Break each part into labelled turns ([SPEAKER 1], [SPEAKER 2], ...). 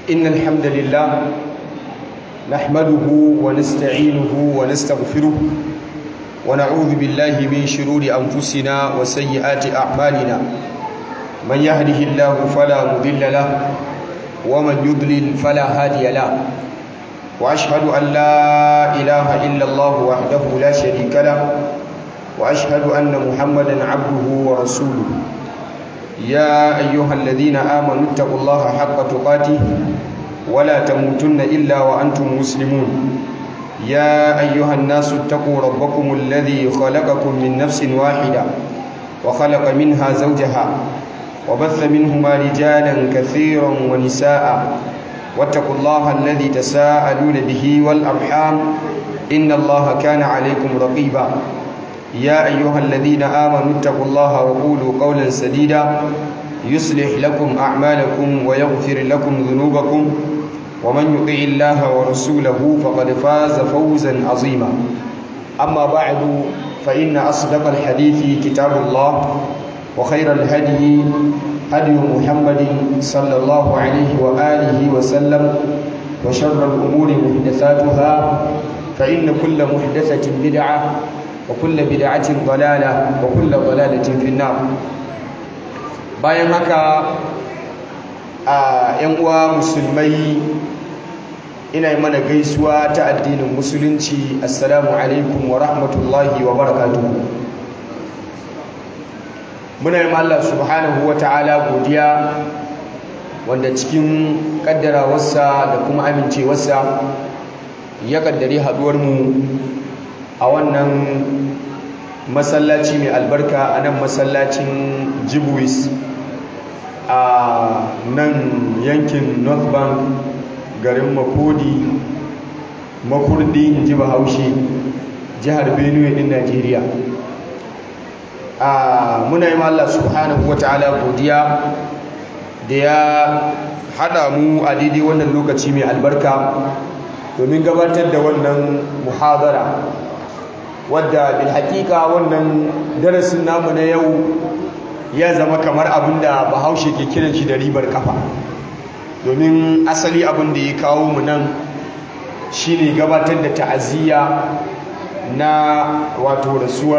[SPEAKER 1] إن الحمد لله نحمده ونستعينه ونستغفره ونعوذ بالله من شرور أنفسنا وسيئات أعمالنا من يهده الله فلا مضل له ومن يضلل فلا هادي له وأشهد أن لا إله إلا الله وحده لا شريك له وأشهد أن محمدا عبده ورسوله يا أيها الذين آمنوا اتقوا الله حق تقاته ولا تموتن إلا وأنتم مسلمون يا أيها الناس اتقوا ربكم الذي خلقكم من نفس واحدة وخلق منها زوجها وبث منهما رجالا كثيرا ونساء واتقوا الله الذي تساءلون به والأرحام إن الله كان عليكم رقيبا يا أيها الذين آمنوا اتقوا الله وقولوا قولا سديدا يصلح لكم أعمالكم ويغفر لكم ذنوبكم ومن يطع الله ورسوله فقد فاز فوزا عظيما أما بعد فإن أصدق الحديث كتاب الله وخير الهدي هدي محمد صلى الله عليه وآله وسلم وشر الأمور محدثاتها فإن كل محدثة بدعة وكل بدعة ضلالة وكل ضلالة في النار bayan haka a yan uwa musulmai ina yi mana gaisuwa ta addinin musulunci assalamu alaikum wa rahmatullahi wa barakatuhu muna yi Allah subhanahu wa ta'ala godiya wanda cikin kaddarawarsa da kuma amincewarsa ya kaddare haduwarmu a wannan masallaci mai albarka a nan masallacin jibuis a nan yankin north bank garin makodi makurdi in ji bahaushe jihar benue din najeriya a muna yi Allah subhanahu wa ta'ala godiya da ya hada mu a daidai wannan lokaci mai albarka domin gabatar da wannan muhadara wadda bil hakika wannan darasin namu na yau ya zama kamar abin da bahaushe ke kiran shi da ribar kafa domin asali abin da ya kawo mu nan shine gabatar da ta'aziyya na wato rasuwar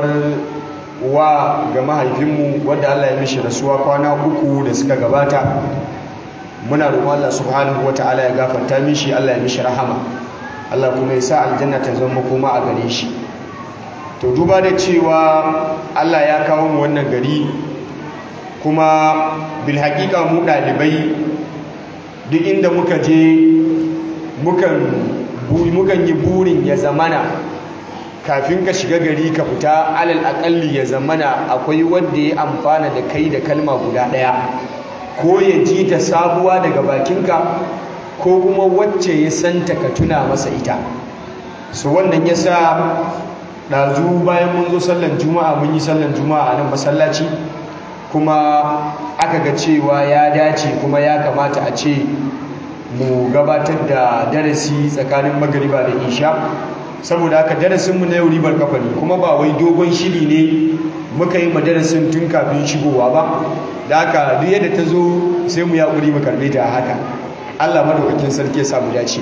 [SPEAKER 1] wa ga mahaifinmu wadda Allah ya mishi rasuwa kwana uku da suka gabata muna roƙon Allah subhanahu wata'ala ya gafarta mishi Allah ya mishi rahama Allah kuma ya sa aljanna ta zama koma a gare shi to duba da cewa Allah ya kawo mu wannan gari kuma bil haƙiƙa mu ɗalibai duk inda muka je mukan yi burin ya zamana kafin ka shiga gari ka fita alal aƙalli ya zamana akwai wanda ya amfana da kai da kalma guda ɗaya ko ya ji ta sabuwa daga bakinka ko kuma wacce ya santa ka tuna masa ita su wannan ya sa ɗazu bayan mun zo sallan juma'a mun yi sallan juma'a a nan masallaci kuma aka ga cewa ya dace kuma ya kamata a ce mu gabatar da darasi tsakanin magariba da isha saboda haka darasinmu na yau ribar kafa ne kuma ba wai dogon shiri ne muka yi madarasin tun kafin shigowa ba da haka duk yadda ta zo sai mu yaƙuri mu karɓe ta haka allah madaukakin sarki ya samu dace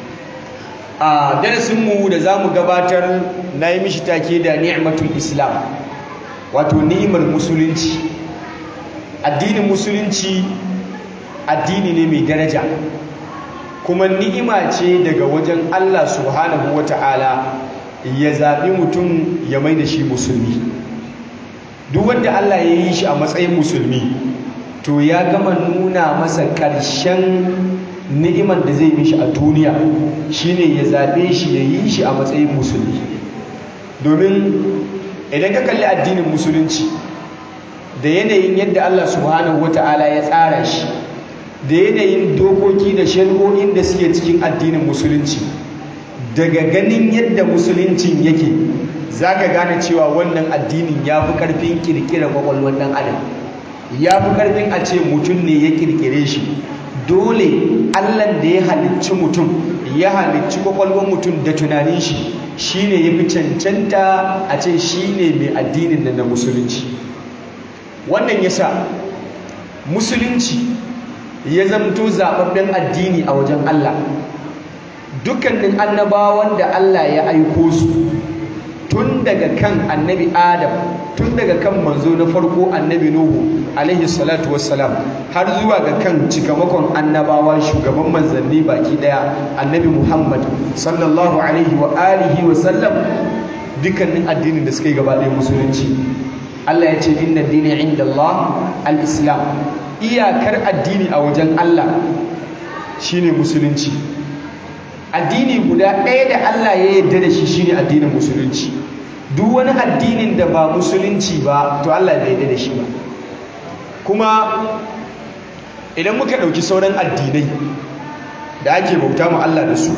[SPEAKER 1] a darasinmu da za mu gabatar na yi mishi take da ni'matul islam wato ni'imar musulunci addinin musulunci addini ne mai daraja kuma ni'ima ce daga wajen Allah subhanahu wata'ala ya zaɓi mutum ya mai da shi musulmi duk wanda Allah ya yi shi a matsayin musulmi to ya gama nuna masa ƙarshen ni'imar da zai mishi a duniya shine ya zaɓe shi ya yi shi a matsayin musulmi domin idan ka kalli addinin musulunci da yanayin yadda Allah subhanahu wata'ala ya tsara shi da yanayin dokoki da shari'o'in da suke cikin addinin musulunci daga ganin yadda musuluncin yake za ka gane cewa wannan addinin ya fi ƙarfin ƙirƙirar kwakwalwar ɗan adam ya fi ƙarfin a ce mutum ne ya ƙirƙire shi dole allan da ya halicci mutum ya halicci kwakwalwar mutum da tunanin shi shine ya fi cancanta a ce shine mai addinin da na musulunci wannan yasa musulunci ya zamto zababben addini a wajen Allah dukkanin annabawan da Allah ya aiko su tun daga kan annabi Adam tun daga kan manzo na farko annabi Nuhu alaihi salatu wassalam har zuwa ga kan cikamakon annabawa shugaban manzanni baki daya annabi Muhammad sallallahu alaihi wa alihi wa sallam dukkanin addinin da suka yi gaba ɗaya musulunci Allah ya ce inna dini inda Allah al-islam iyakar addini a wajen Allah shine musulunci addini guda ɗaya da Allah ya yarda da shi shine addinin musulunci duk wani addinin da ba musulunci ba to Allah bai yarda da shi ba kuma idan muka ɗauki sauran addinai da ake bauta mu Allah da su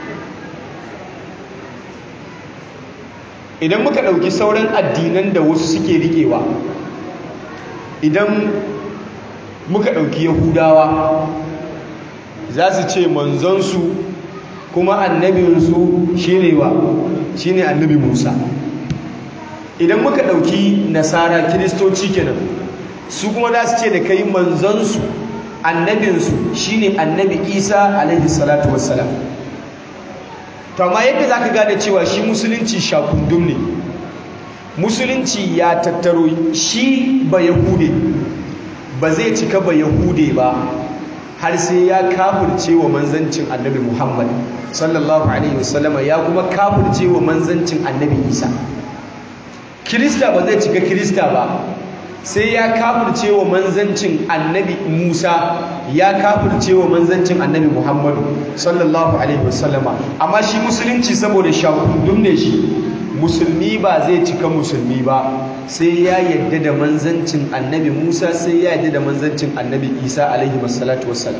[SPEAKER 1] idan muka ɗauki sauran addinan da wasu suke riƙewa idan muka ɗauki yahudawa za su ce manzansu kuma annabinsu shine wa shine annabi musa idan muka ɗauki nasara kiristoci kenan su kuma za su ce da kai manzansu annabinsu shine annabi isa alaihi salatu wassalam to amma yadda za ka gane cewa shi musulunci shakundum ne musulunci ya tattaro shi ba yahude ba zai cika ba yahude ba har sai ya kafirce wa manzancin annabi muhammad sallallahu alaihi wasallama ya kuma kafirce wa manzancin annabi isa kirista ba zai cika kirista ba sai ya kafirce wa manzancin annabi Musa ya kafirce wa manzancin annabi Muhammadu sallallahu alaihi wasallama amma shi musulunci saboda shakundum ne shi musulmi ba zai cika musulmi ba sai ya yadda da manzancin annabi Musa sai ya yadda da manzancin annabi Isa alaihi wasallatu wassalam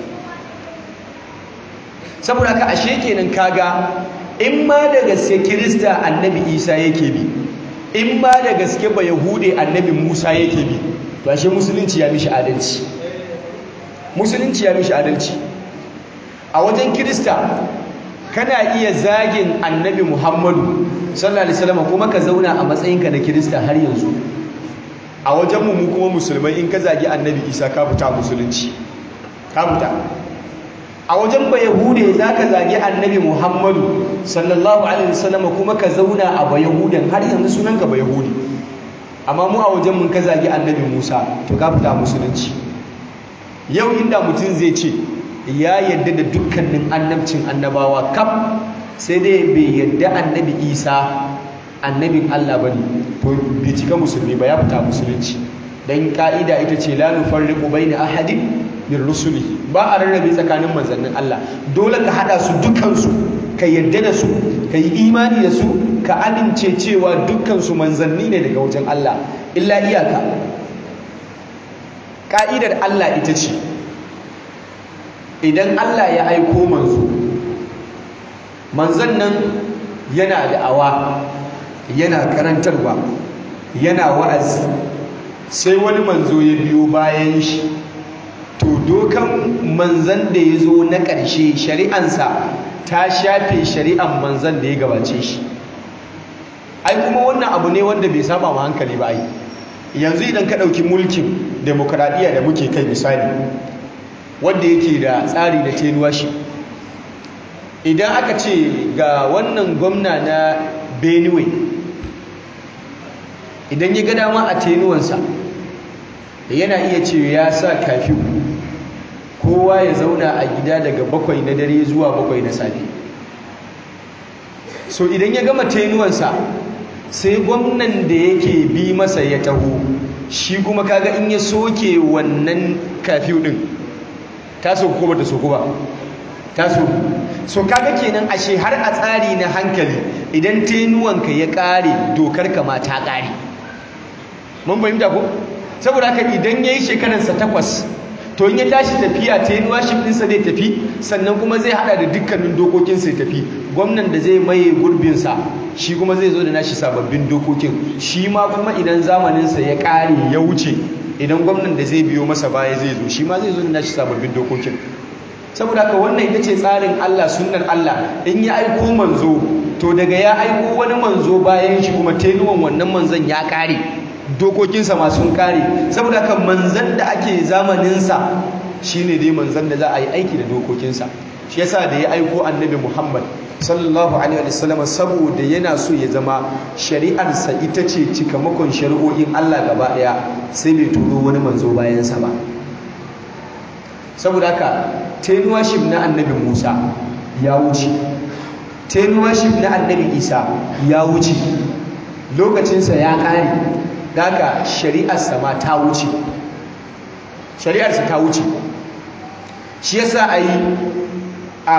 [SPEAKER 1] saboda haka ashe kenan kaga in ma da gaske kirista annabi Isa yake bi in ba da gaske ba yahude annabi musa yake bi to ashe musulunci ya mishi adalci musulunci ya mishi adalci a wajen kirista kana iya zagin annabi muhammadu sallallahu alaihi wasallam kuma ka zauna a matsayinka na kirista har yanzu a wajen mu kuma musulmai in ka zagi annabi isa ka fita musulunci ka fita a wajen ba yahude za ka zagi annabi muhammadu sallallahu alaihi wasallam kuma ka zauna a ba yahudan har yanzu sunanka ba yahudi amma mu a wajen mun ka zagi annabi musa to ka fita musulunci yau inda mutum zai ce ya yadda da dukkanin annabcin annabawa kaf sai dai bai yadda annabi isa annabin allah bane to bai cika musulmi ba ya fita musulunci dan ka'ida ita ce la nufarriqu baina ahadin min rusulihi ba a rarrabe tsakanin manzannin Allah dole ka hada su dukansu ka yadda da su ka yi imani da su ka amince cewa dukansu manzanni ne daga wajen Allah illa iyaka ka'idar Allah ita ce idan Allah ya aiko manzo manzan nan yana da'awa yana karantarwa yana wa'azi sai wani manzo ya biyo bayan shi to dokan manzan da ya zo na ƙarshe shari'ansa ta shafe shari'an manzan da ya gabace shi ai kuma wannan abu ne wanda bai saba ma hankali ba ai yanzu idan ka ɗauki mulkin demokradiyya da muke kai misali wanda yake da tsari da tenuwa shi idan aka ce ga wannan gwamna na benue idan ya ga dama a tenuwansa yana iya ce ya sa kafi kowa ya zauna a gida daga bakwai na dare zuwa bakwai na safe so idan ya gama tenuwansa sai gwamnan da yake bi masa ya taho shi kuma kaga in ya soke wannan kafiyu din ta soku ko bata soku ba ta soku so kaga kenan ashe har a tsari na hankali idan tenuwanka ya kare dokar ka ma ta kare mun fahimta ko saboda haka idan yayi shekararsa takwas to in ya tashi tafiya ta yin washif ɗinsa zai tafi sannan kuma zai hada da dukkanin dokokinsa ya tafi gwamnan da zai maye gurbinsa shi kuma zai zo da nashi sababbin dokokin shi ma kuma idan zamaninsa ya ƙare ya wuce idan gwamnan da zai biyo masa baya zai zo shi ma zai zo da nashi sababbin dokokin saboda haka wannan ita ce tsarin Allah sunnar Allah in ya aiko manzo to daga ya aiko wani manzo bayan shi kuma tenuwan wannan manzon ya ƙare dokokinsa ma sun kare saboda haka manzan da ake zamaninsa shine dai manzan da za a yi aiki da dokokinsa shi yasa da ya aiko annabi Muhammad sallallahu alaihi wasallam saboda yana so ya zama shari'arsa ita ce cikamakon shari'o'in Allah gaba daya sai bai turo wani manzo bayansa ba saboda haka tenuwaship na annabi Musa ya wuce tenuwaship na annabi Isa ya wuce lokacinsa ya kare daga shari'arsa ma ta wuce shari'arsa ta wuce shi yasa a yi a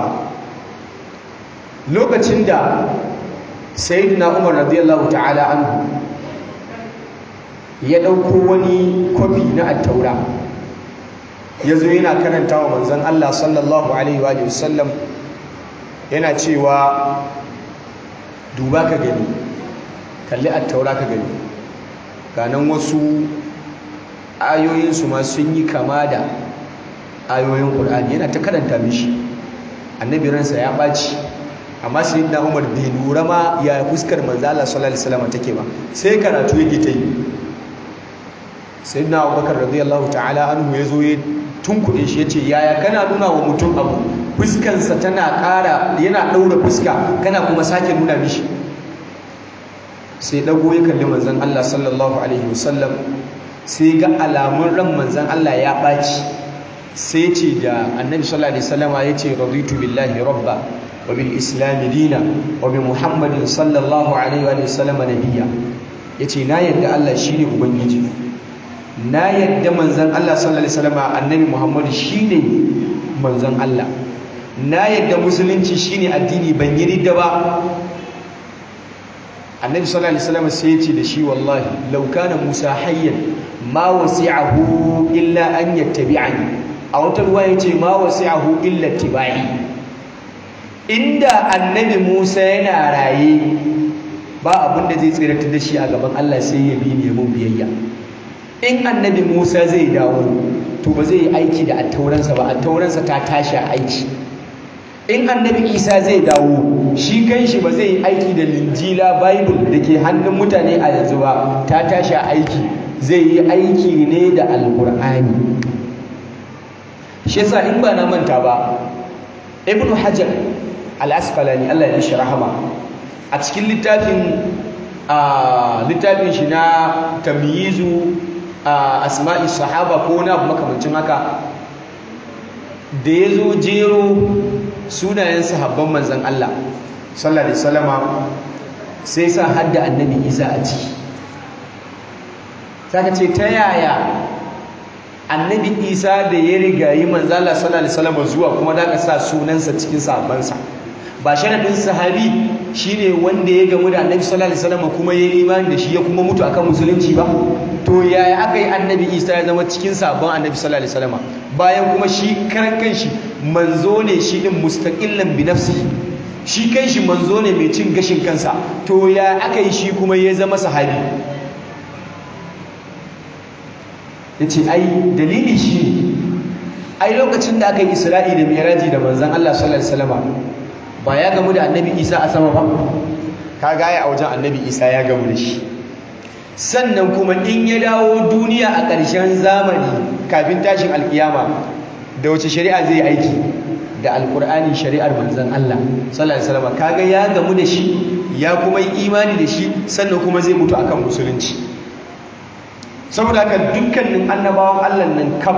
[SPEAKER 1] lokacin da sayyidina umar radiyallahu ta'ala anhu ya ɗauko wani kwafi na attaura ya zo yana karanta wa manzan Allah sallallahu alaihi wa sallam yana cewa duba ka gani kalli attaura ka gani ganan wasu ayoyinsu ma sun yi kama da ayoyin ƙul'ani yana ta karanta mishi annabi ransa ya ɓaci amma sai na umar bai lura ma ya fuskar manzo Allah sallallahu alaihi wasallam take ba sai karatu yake ta yi sayyidina abubakar radiyallahu ta'ala anhu ya zo ya tunkuɗe shi ya ce yaya kana nuna wa mutum abu fuskansa tana ƙara yana ɗaura fuska kana kuma sake nuna mishi sai ɗago ya kalli manzan Allah sallallahu alaihi wasallam sai ga alamun ran manzan Allah ya ɓaci sai ce da annabi sallallahu alaihi wasallama ya ce raditu billahi rabba wa bil islam dina wa bi muhammadin sallallahu alaihi wa sallam nabiyya yace na yadda Allah shine ubangiji na yadda manzan Allah sallallahu alaihi wasallama annabi muhammad shine manzan Allah na yadda musulunci shine addini ban yi ridda ba annabi sallallahu alaihi wasallam sai ya ce da shi wallahi law kana musa hayyan ma wasi'ahu illa an yattabi'ani a wata ruwa yace ma wasi'ahu illa tibai inda annabi musa yana raye ba abin da zai tsiratar da shi a gaban Allah sai ya bi ne mun biyayya in annabi musa zai dawo to ba zai yi aiki da attauransa ba attauransa ta tashi aiki in annabi isa zai dawo shi kanshi ba zai yi aiki da linjila bible da ke hannun mutane a yanzu ba ta tashi aiki zai yi aiki ne da alkur'ani shi yasa in ba na manta ba ibn hajar al-asqalani Allah ya shi rahama a cikin littafin a littafin shi na tamyizu asma'i sahaba ko na makamancin haka da ya zo jero sunayen sahabban manzan Allah sallallahu alaihi wasallama sai sa hadda annabi Isa a ciki saka ce ta yaya annabi Isa da ya riga yi manzan Allah sallallahu alaihi wasallama zuwa kuma da ka sa sunansa cikin sahabbansa ba sharadin sahabi shine wanda ya gamu da annabi sallallahu alaihi wasallama kuma ya yi imani da shi ya kuma mutu akan musulunci ba to yaya aka yi annabi Isa ya zama cikin sahabban annabi sallallahu alaihi wasallama bayan kuma shi karan kanshi manzo ne shi din mustaqillan bi nafsihi shi kanshi manzo ne mai cin gashin kansa to ya aka yi shi kuma ya zama sahabi yace ai dalili shi ai lokacin da aka yi Isra'i da Mi'raji da manzon Allah sallallahu alaihi wasallam ba ya gamu da Annabi Isa a sama ba kaga ai a wajen Annabi Isa ya gamu da shi sannan kuma in ya dawo duniya a ƙarshen zamani kafin tashin alkiyama da wace shari'a zai aiki da alkur'ani shari'ar manzon Allah sallallahu alaihi wasallam kaga ya gamu da shi ya kuma yi imani da shi sannan kuma zai mutu akan musulunci saboda haka dukkanin annabawan Allah nan kam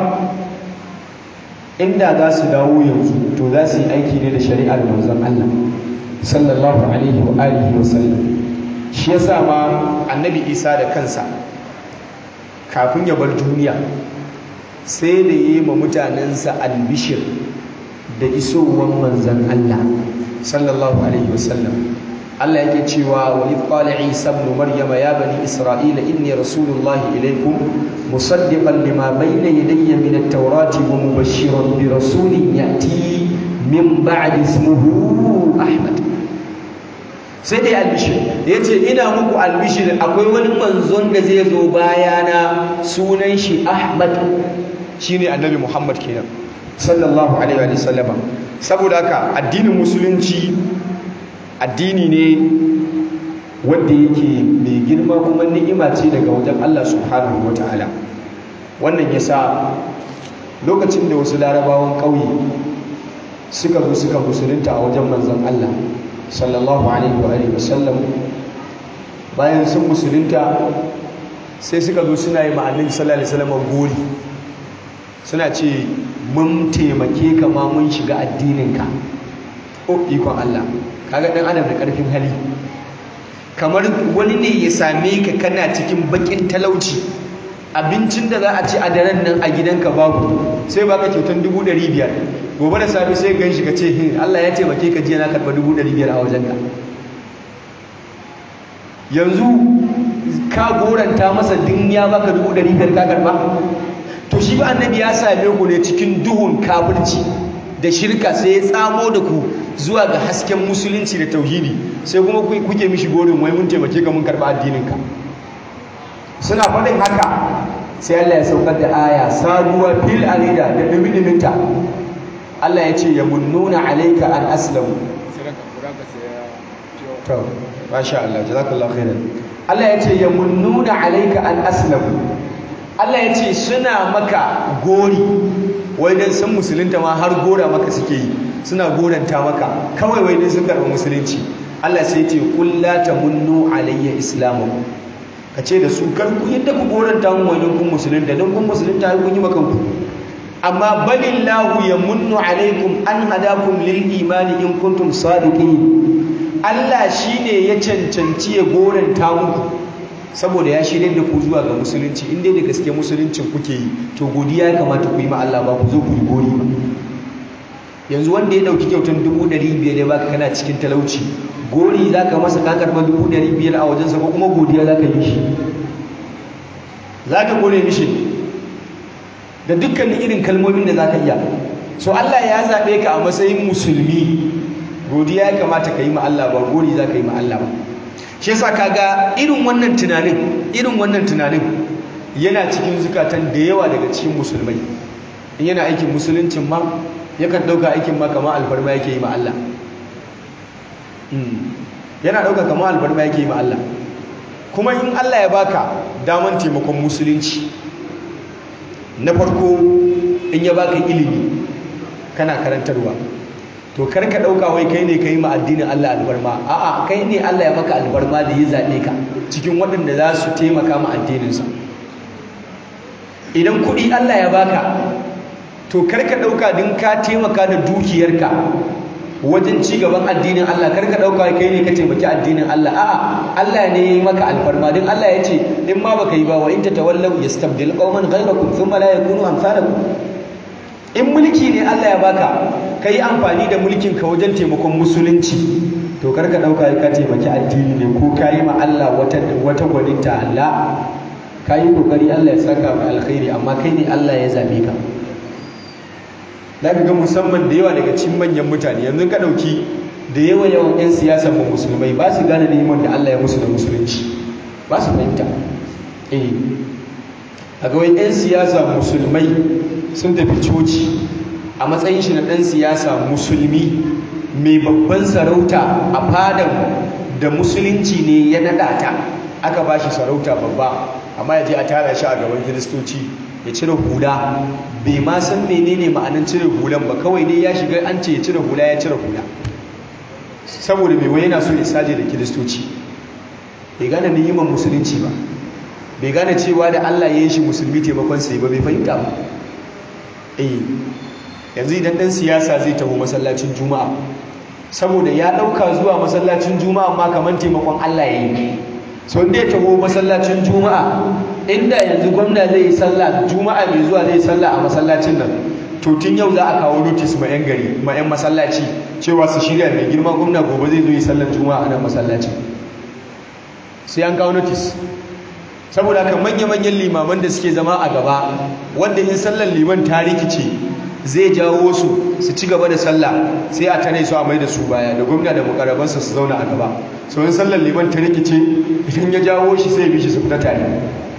[SPEAKER 1] inda za su dawo yanzu to za su yi aiki ne da shari'ar manzon Allah sallallahu alaihi wa alihi wa sallam shi yasa ma annabi Isa da kansa kafin ya bar duniya sai da yi ma mutanensa albishir da isowar manzan Allah sallallahu alaihi wasallam Allah yake cewa wa idh qala Isa ibn Maryam ya bani Isra'ila inni rasulullah ilaykum musaddiqan lima bayna yadayya min at-taurati wa mubashshiran bi rasulin ya'ti min ba'di ismihi Ahmad sai dai albishir yace ina muku albishir akwai wani manzon da zai zo bayana sunan shi Ahmad shine annabi Muhammad kenan sallallahu alaihi wa sallama saboda haka addinin musulunci addini ne wanda yake mai girma kuma ni'ima ce daga wajen Allah subhanahu ta'ala. wannan yasa lokacin da wasu larabawan ƙauye suka zo suka musulunta a wajen manzon Allah sallallahu alaihi wa alihi wasallam bayan sun musulunta sai suka zo suna yi ma'anin sallallahu alaihi wasallam gori suna ce mun taimake ka ma mun shiga addininka o ikon Allah kaga dan adam da karfin hali kamar wani ne ya same ka kana cikin bakin talauci abincin da za a ci a daren nan a gidanka babu sai baka kyautan dubu ɗari biyar gobe da safe sai gan shi ka ce hin Allah ya taimake ka jiya na karɓa dubu ɗari biyar a wajenka yanzu ka goranta masa din ya baka dubu ɗari biyar ka karɓa to shi ba annabi ya same ku ne cikin duhun kafirci da shirka sai ya tsamo da ku zuwa ga hasken musulunci da tauhidi sai kuma kuke mishi gorin wai mun taimake ka mun karɓa addininka suna faɗin haka sai Allah ya saukar da aya sabuwa fil alida da dumi-duminta Allah ya ce ya munnuna alaika an aslamu to masha Allah jazakallahu khairan Allah ya ce ya munnuna alaika an aslamu Allah ya ce suna maka gori wai dan san musulunta ma har gora maka suke yi suna goranta maka kawai wai dan sun karɓi musulunci Allah sai ya ce qul la tamunnu alayya islamakum ka ce da su kar ku yadda ku goranta mu wani kun musulunta don kun musulunta kun yi maka ku amma balillahu yamunnu alaikum an hadakum lil imani in kuntum sadiqin Allah shine ya cancanci ya goranta muku saboda ya shirye da ku zuwa ga musulunci in dai da gaske musuluncin kuke yi to godiya ya kamata ku yi ma Allah ba ku zo ku yi gori ba yanzu wanda ya dauki kyautan dubu ɗari biyar ya baka kana cikin talauci gori za ka masa ka karɓar dubu ɗari biyar a wajensa ko kuma godiya za ka yi shi za ka gode mishi da dukkanin irin kalmomin da za ka iya so Allah ya zaɓe ka a matsayin musulmi godiya ya kamata ka yi ma Allah ba gori za ka yi ma Allah ba shi yasa kaga irin wannan tunanin irin wannan tunanin yana cikin zukatan da yawa daga cikin musulmai in yana aikin musuluncin ma yakan ɗauka aikin ma kamar alfarma yake yi ma Allah yana ɗauka kamar alfarma yake yi ma Allah kuma in Allah ya baka daman taimakon musulunci na farko in ya baka ilimi kana karantarwa to karka ɗauka wai kai ne ka yi ma addinin Allah albarma a'a kai ne Allah ya maka albarma da ya zaɓe ka cikin waɗanda za su taimaka ma addininsa idan kuɗi Allah ya baka to karka ɗauka din ka taimaka da dukiyarka wajen ci gaban addinin Allah karka ɗauka kai ne ka taimaki addinin Allah a'a Allah ne ya yi maka alfarma din Allah ya ce in ma baka yi ba wa in tatawallaw yastabdil qauman ghayrakum thumma la yakunu amsalakum in mulki ne Allah ya baka ka yi amfani da mulkin ka wajen taimakon musulunci to karka ɗauka ka taimaki addini ne ko ka yi ma Allah wata wata gwaninta Allah ka yi kokari Allah ya saka mai alkhairi amma kai ne Allah ya zabe ka za ka ga musamman da yawa daga cikin manyan mutane yanzu ka ɗauki da yawa yawan 'yan siyasar mu musulmai ba su gane neman da Allah ya musu da musulunci ba su fahimta eh a ga 'yan siyasa musulmai sun tafi coci a matsayin shi na ɗan siyasa musulmi mai babban sarauta a fadan da musulunci ne ya naɗa ta aka ba shi sarauta babba amma ya je a tara shi a gaban kiristoci ya cire hula bai ma san menene ma'anin cire hulan ba kawai dai ya shiga an ce ya cire hula ya cire hula saboda mai wani yana so ya saje da kiristoci bai gane ni'imar musulunci ba bai gane cewa da Allah ya yi shi musulmi taimakon sai ba bai fahimta ba eh yanzu idan dan siyasa zai taho masallacin juma'a saboda ya dauka zuwa masallacin juma'a ma kamar taimakon Allah ya yi so inda ya taho masallacin juma'a inda yanzu gwamna zai yi sallah juma'a mai zuwa zai sallah a masallacin nan to tun yau za a kawo notice ma 'yan gari ma 'yan masallaci cewa su shirya mai girma gwamna gobe zai zo yi sallar juma'a a nan masallacin sai an kawo notice saboda haka manya-manyan limaman da suke zama a gaba wanda in sallar liman ta rikice zai jawo su su ci gaba da sallah sai a tare su a mai da su baya da gwamna da mukarabansa su zauna a gaba so in sallar liman ta rikice idan ya jawo shi sai bi shi su fita tare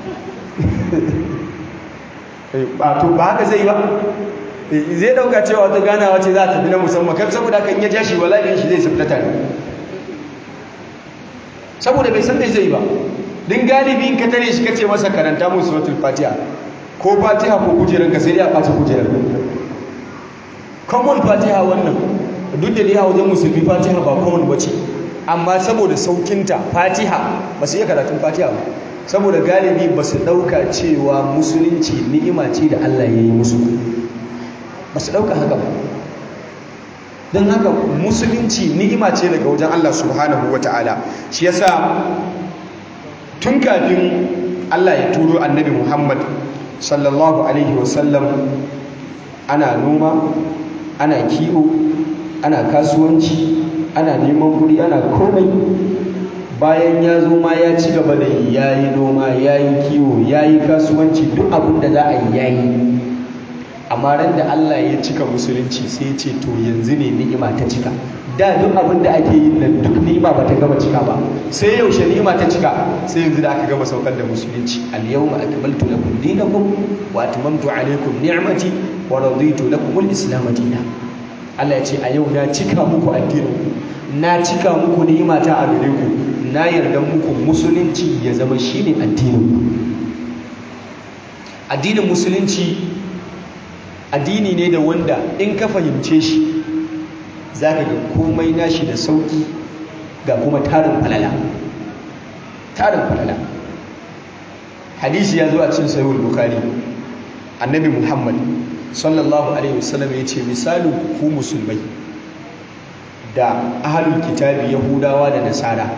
[SPEAKER 1] ba to ba haka zai ba zai dauka cewa wata ganawa ce za ta fi na musamman kan saboda kan ya ja shi wala shi zai su fita tare saboda bai san da zai ba din galibi in ka tare shi kace masa karanta mu suratul fatiha ko fatiha ko kujeran ka sai dai a ɓaci kujeran common fatiha wannan duk da dai a wajen musulmi fatiha ba common bace amma saboda saukinta fatiha ba su iya karatun fatiha ba saboda galibi ba su ɗauka cewa musulunci ni'ima ce da Allah ya yi musu ba su ɗauka haka ba don haka musulunci ni'ima ce daga wajen Allah subhanahu wa ta'ala shi yasa tun kafin Allah ya turo annabi Muhammad sallallahu alaihi wasallam ana noma ana kiwo ana kasuwanci ana neman kuɗi ana komai bayan ya zo ma ya ci gaba da ya yi noma ya yi kiwo ya yi kasuwanci duk abin da za a yi ya yi amma ran da Allah ya cika musulunci sai ce to yanzu ne ni'ima ta cika da duk abin da ake yi nan duk ni'ima ba ta gama cika ba sai yaushe ni'ima ta cika sai yanzu da aka gama saukar da musulunci al-yawma akmaltu lakum dinakum wa atmamtu alaykum ni'mati wa raditu lakum al-islam dinan Allah ya ce a yau na cika muku addinin na cika muku ni'imata a gare ku na yarda muku musulunci ya zama shine addinin ku addinin musulunci addini ne da wanda in ka fahimce shi za ka ga komai nashi da sauki ga kuma tarin falala tarin falala hadisi ya zo a cikin sahihul bukhari annabi muhammad sallallahu alaihi wasallam ya ce misalin ku musulmai da ahalul kitabi yahudawa da nasara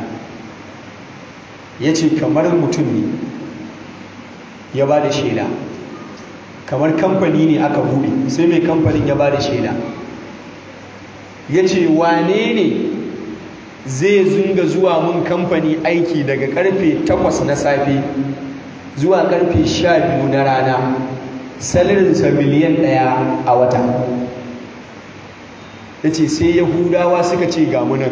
[SPEAKER 1] ya ce kamar mutum ne ya ba da shaida kamar kamfani ne aka buɗe sai mai kamfanin ya ba da shaida ya ce wane ne zai zunga zuwa mun kamfani aiki daga karfe 8 na safe zuwa karfe 12 na rana salarinsa miliyan ɗaya a wata ya ce sai yahudawa suka ce gamunan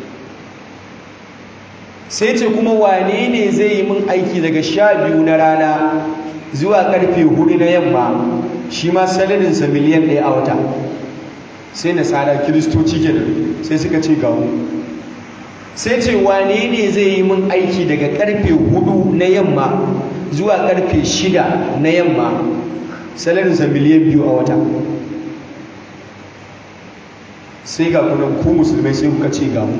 [SPEAKER 1] sai ce kuma wane ne zai yi min aiki daga 12 na rana zuwa karfe 4 na yamma shi ma salarinsa miliyan ɗaya a wata sai nasara kiristoci kenan sai suka ce gamu sai ce wane ne zai yi min aiki daga karfe 4 na yamma zuwa karfe 6 na yamma salarinsa miliyan biyu a wata sai ga kunan ku musulmai sai kuka ce gamu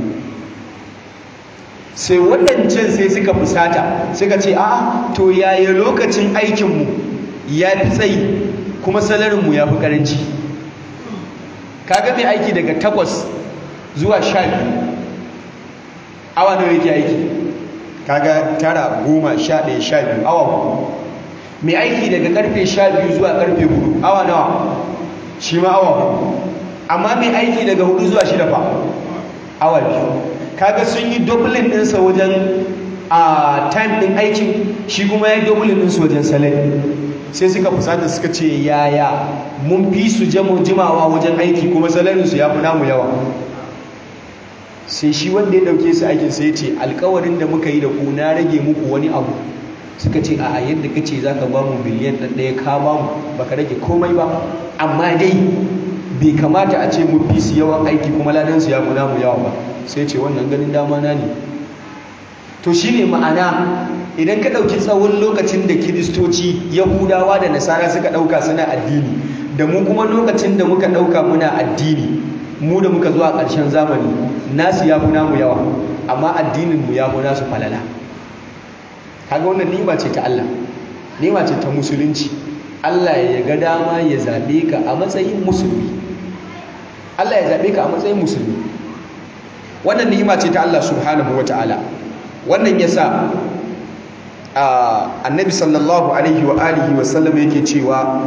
[SPEAKER 1] sai waɗancan sai suka fusata suka ce a to yaya lokacin aikinmu ya fi tsayi kuma salarinmu ya fi ƙaranci kaga mai aiki daga takwas zuwa sha biyu awa nawa yake aiki kaga tara goma sha ɗaya sha biyu awa hudu mai aiki daga karfe sha biyu zuwa karfe hudu awa nawa shi ma awa hudu amma mai aiki daga hudu zuwa shida fa awa biyu kaga sun yi dublin ɗinsa wajen a time ɗin aikin shi kuma ya yi dublin ɗinsa wajen salari sai suka fusata suka ce yaya mun fi su jimawa wajen aiki kuma salarinsu ya fi namu yawa sai shi wanda ya dauke su aikin sai ce alkawarin da muka yi da ku na rage muku wani abu suka ce a yadda ka ce za ka ba mu biliyan ɗaya ka ba mu ba ka rage komai ba amma dai bai kamata a ce mun fi su yawan aiki kuma ladansu ya fi namu yawa ba sai ce wannan ganin dama na ne to shi ne ma'ana idan ka ɗauki tsawon lokacin da kiristoci yahudawa da nasara suka ɗauka suna addini da mu kuma lokacin da muka ɗauka muna addini mu da muka zuwa ƙarshen zamani nasu ya fi namu yawa amma addininmu ya fi nasu falala kaga wannan nima ce ta Allah nima ce ta musulunci Allah ya ga dama ya zaɓe ka a matsayin musulmi Allah ya zaɓe ka a matsayin musulmi wannan nima ce ta Allah subhanahu wa ta'ala wannan ya sa annabi sallallahu alaihi wa alihi wa sallam yake cewa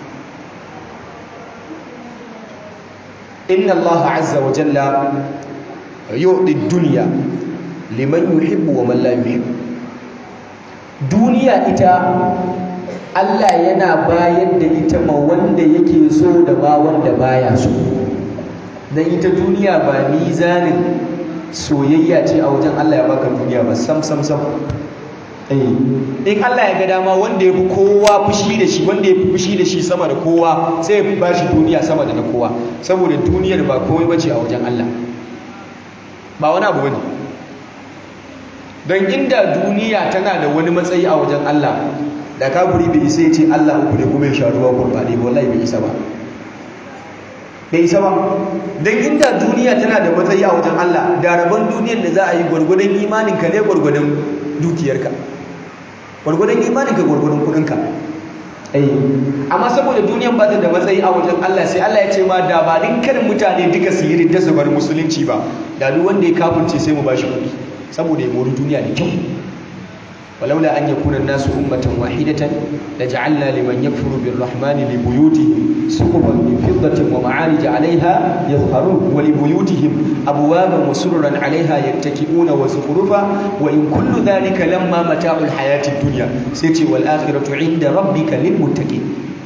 [SPEAKER 1] inna Allah azza wa jalla yu'ti dunya liman yuhibbu wa man la yuhibbu duniya ita Allah yana bayar da ita ma wanda yake so da ba wanda baya so dan ita duniya ba mizanin soyayya ce a wajen Allah ya baka duniya ba sam sam sam in Allah ya ga dama wanda ya fi kowa fushi da shi wanda ya fi fushi da shi sama da kowa sai ya ba shi duniya sama da na kowa saboda duniyar ba komai bace a wajen Allah ba wani abu bane don inda duniya tana da wani matsayi a wajen Allah da kafiri bai isa ya ce Allah uku ne kuma ya sha ruwa kurɓaɗe wallahi bai isa ba bai isa ba don inda duniya tana da matsayi a wajen Allah da rabon duniyar da za a yi gwargwadon imaninka ne gwargwadon dukiyarka gwargwadon imaninka gwargwadon kudinka amma saboda duniyan ba ta da matsayi a wajen Allah sai Allah ya ce ma da ba dukkanin mutane duka su yi ridda su bar musulunci ba da duk wanda ya kafirce sai mu bashi kuɗi saboda ya mori duniya da kyau walaula an yakuna an-nasu ummatan wahidatan laj'alna liman yakfuru birrahmani libuyutihim suqufan min fiddatin wa ma'arij 'alayha yadhharun wa libuyutihim abwaban wa sururan 'alayha yattaki'una wa zukhrufa wa in kullu dhalika lamma mata'ul hayati ad-dunya sai ce wal akhiratu 'inda rabbika lil muttaqin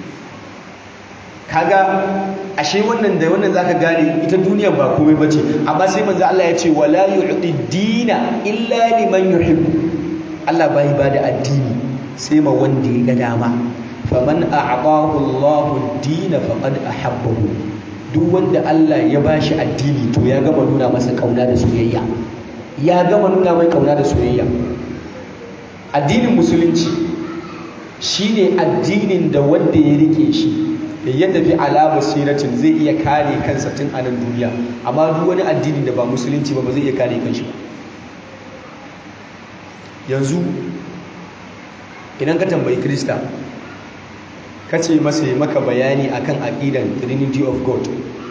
[SPEAKER 1] kaga ashe wannan da wannan zaka gane ita duniyar ba komai bace amma sai manzo Allah ya ce wala yu'ti dina illa liman yuhibbu Allah bai ba da addini sai ma wanda ya ga dama faman a'tahu Allahu ad-din faqad ahabbahu duk wanda Allah ya bashi addini to ya gama nuna masa kauna da soyayya ya gama nuna mai kauna da soyayya addinin musulunci shine addinin da wanda ya rike shi da ya tafi ala basiratin zai iya kare kansa tun a nan duniya amma duk wani addini da ba musulunci ba ba zai iya kare kanshi ba yanzu idan ka tambayi krista ka ce masa yi maka bayani akan aƙidan trinity of god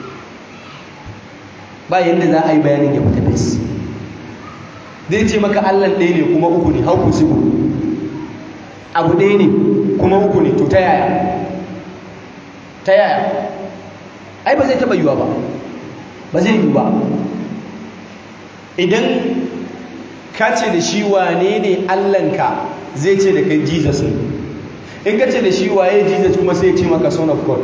[SPEAKER 1] ba yadda za a yi bayanin ya fita fes zai ce maka allan ɗaya ne kuma uku ne hauku siku abu ɗaya ne kuma uku ne to ta yaya ta yaya ai ba zai taɓa yiwa ba ba zai yi ba idan ka ce da shi wane ne allanka zai ce da kai jesus ne in ka ce da shi waye jesus kuma sai ce maka son of god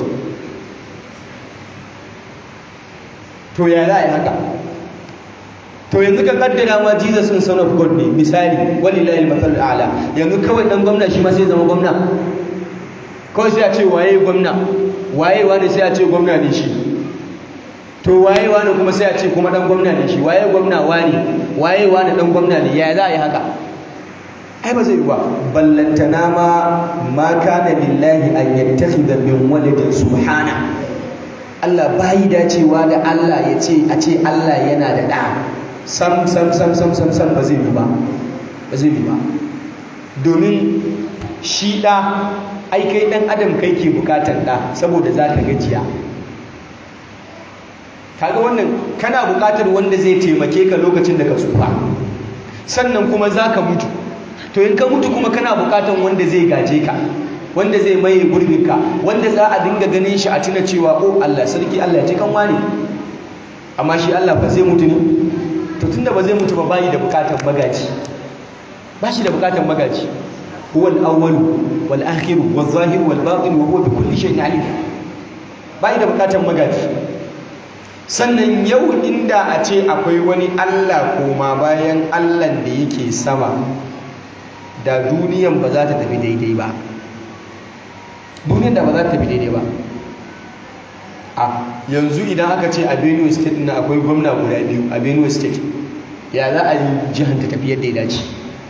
[SPEAKER 1] to ya za a yi haka to yanzu ka kaddara ma jesus in son of god ne misali walilahi al ala yanzu kawai dan gwamna shi ma sai zama gwamna kawai sai a ce waye gwamna waye wani sai a ce gwamna ne shi to waye wani kuma sai a ce kuma dan gwamna ne shi waye gwamna wani waye wani dan gwamna ne ya za a yi haka ai ba zai yi ba ballantana ma ma kana lillahi an yattakhidha min waladin subhana Allah bai dacewa da Allah ya ce a ce Allah yana da da sam sam sam sam sam sam ba zai yi ba ba zai yi ba domin shi da ai kai dan adam kai ke bukatar da saboda zaka gajiya kaga wannan kana buƙatar wanda zai taimake ka lokacin da ka tsufa sannan kuma za ka mutu to in ka mutu kuma kana buƙatar wanda zai gaje ka wanda zai maye gurbinka wanda za a dinga ganin shi a tuna cewa oh Allah sarki Allah ya ji kan wani amma shi Allah ba zai mutu ne to tunda ba zai mutu ba bayi da buƙatar magaji ba shi da buƙatar magaji huwa al-awwal wal akhir wal zahir wal batin wa huwa bi kulli shay'in alim bayi da buƙatar magaji sannan yau inda a ce akwai wani Allah koma bayan Allah da yake sama da duniyan ba za ta tafi daidai ba duniyan da ba za ta tafi daidai ba a yanzu idan aka ce a Benue state na akwai gwamna guda biyu a Benue state ya za a yi jihar ta tafi yadda ya dace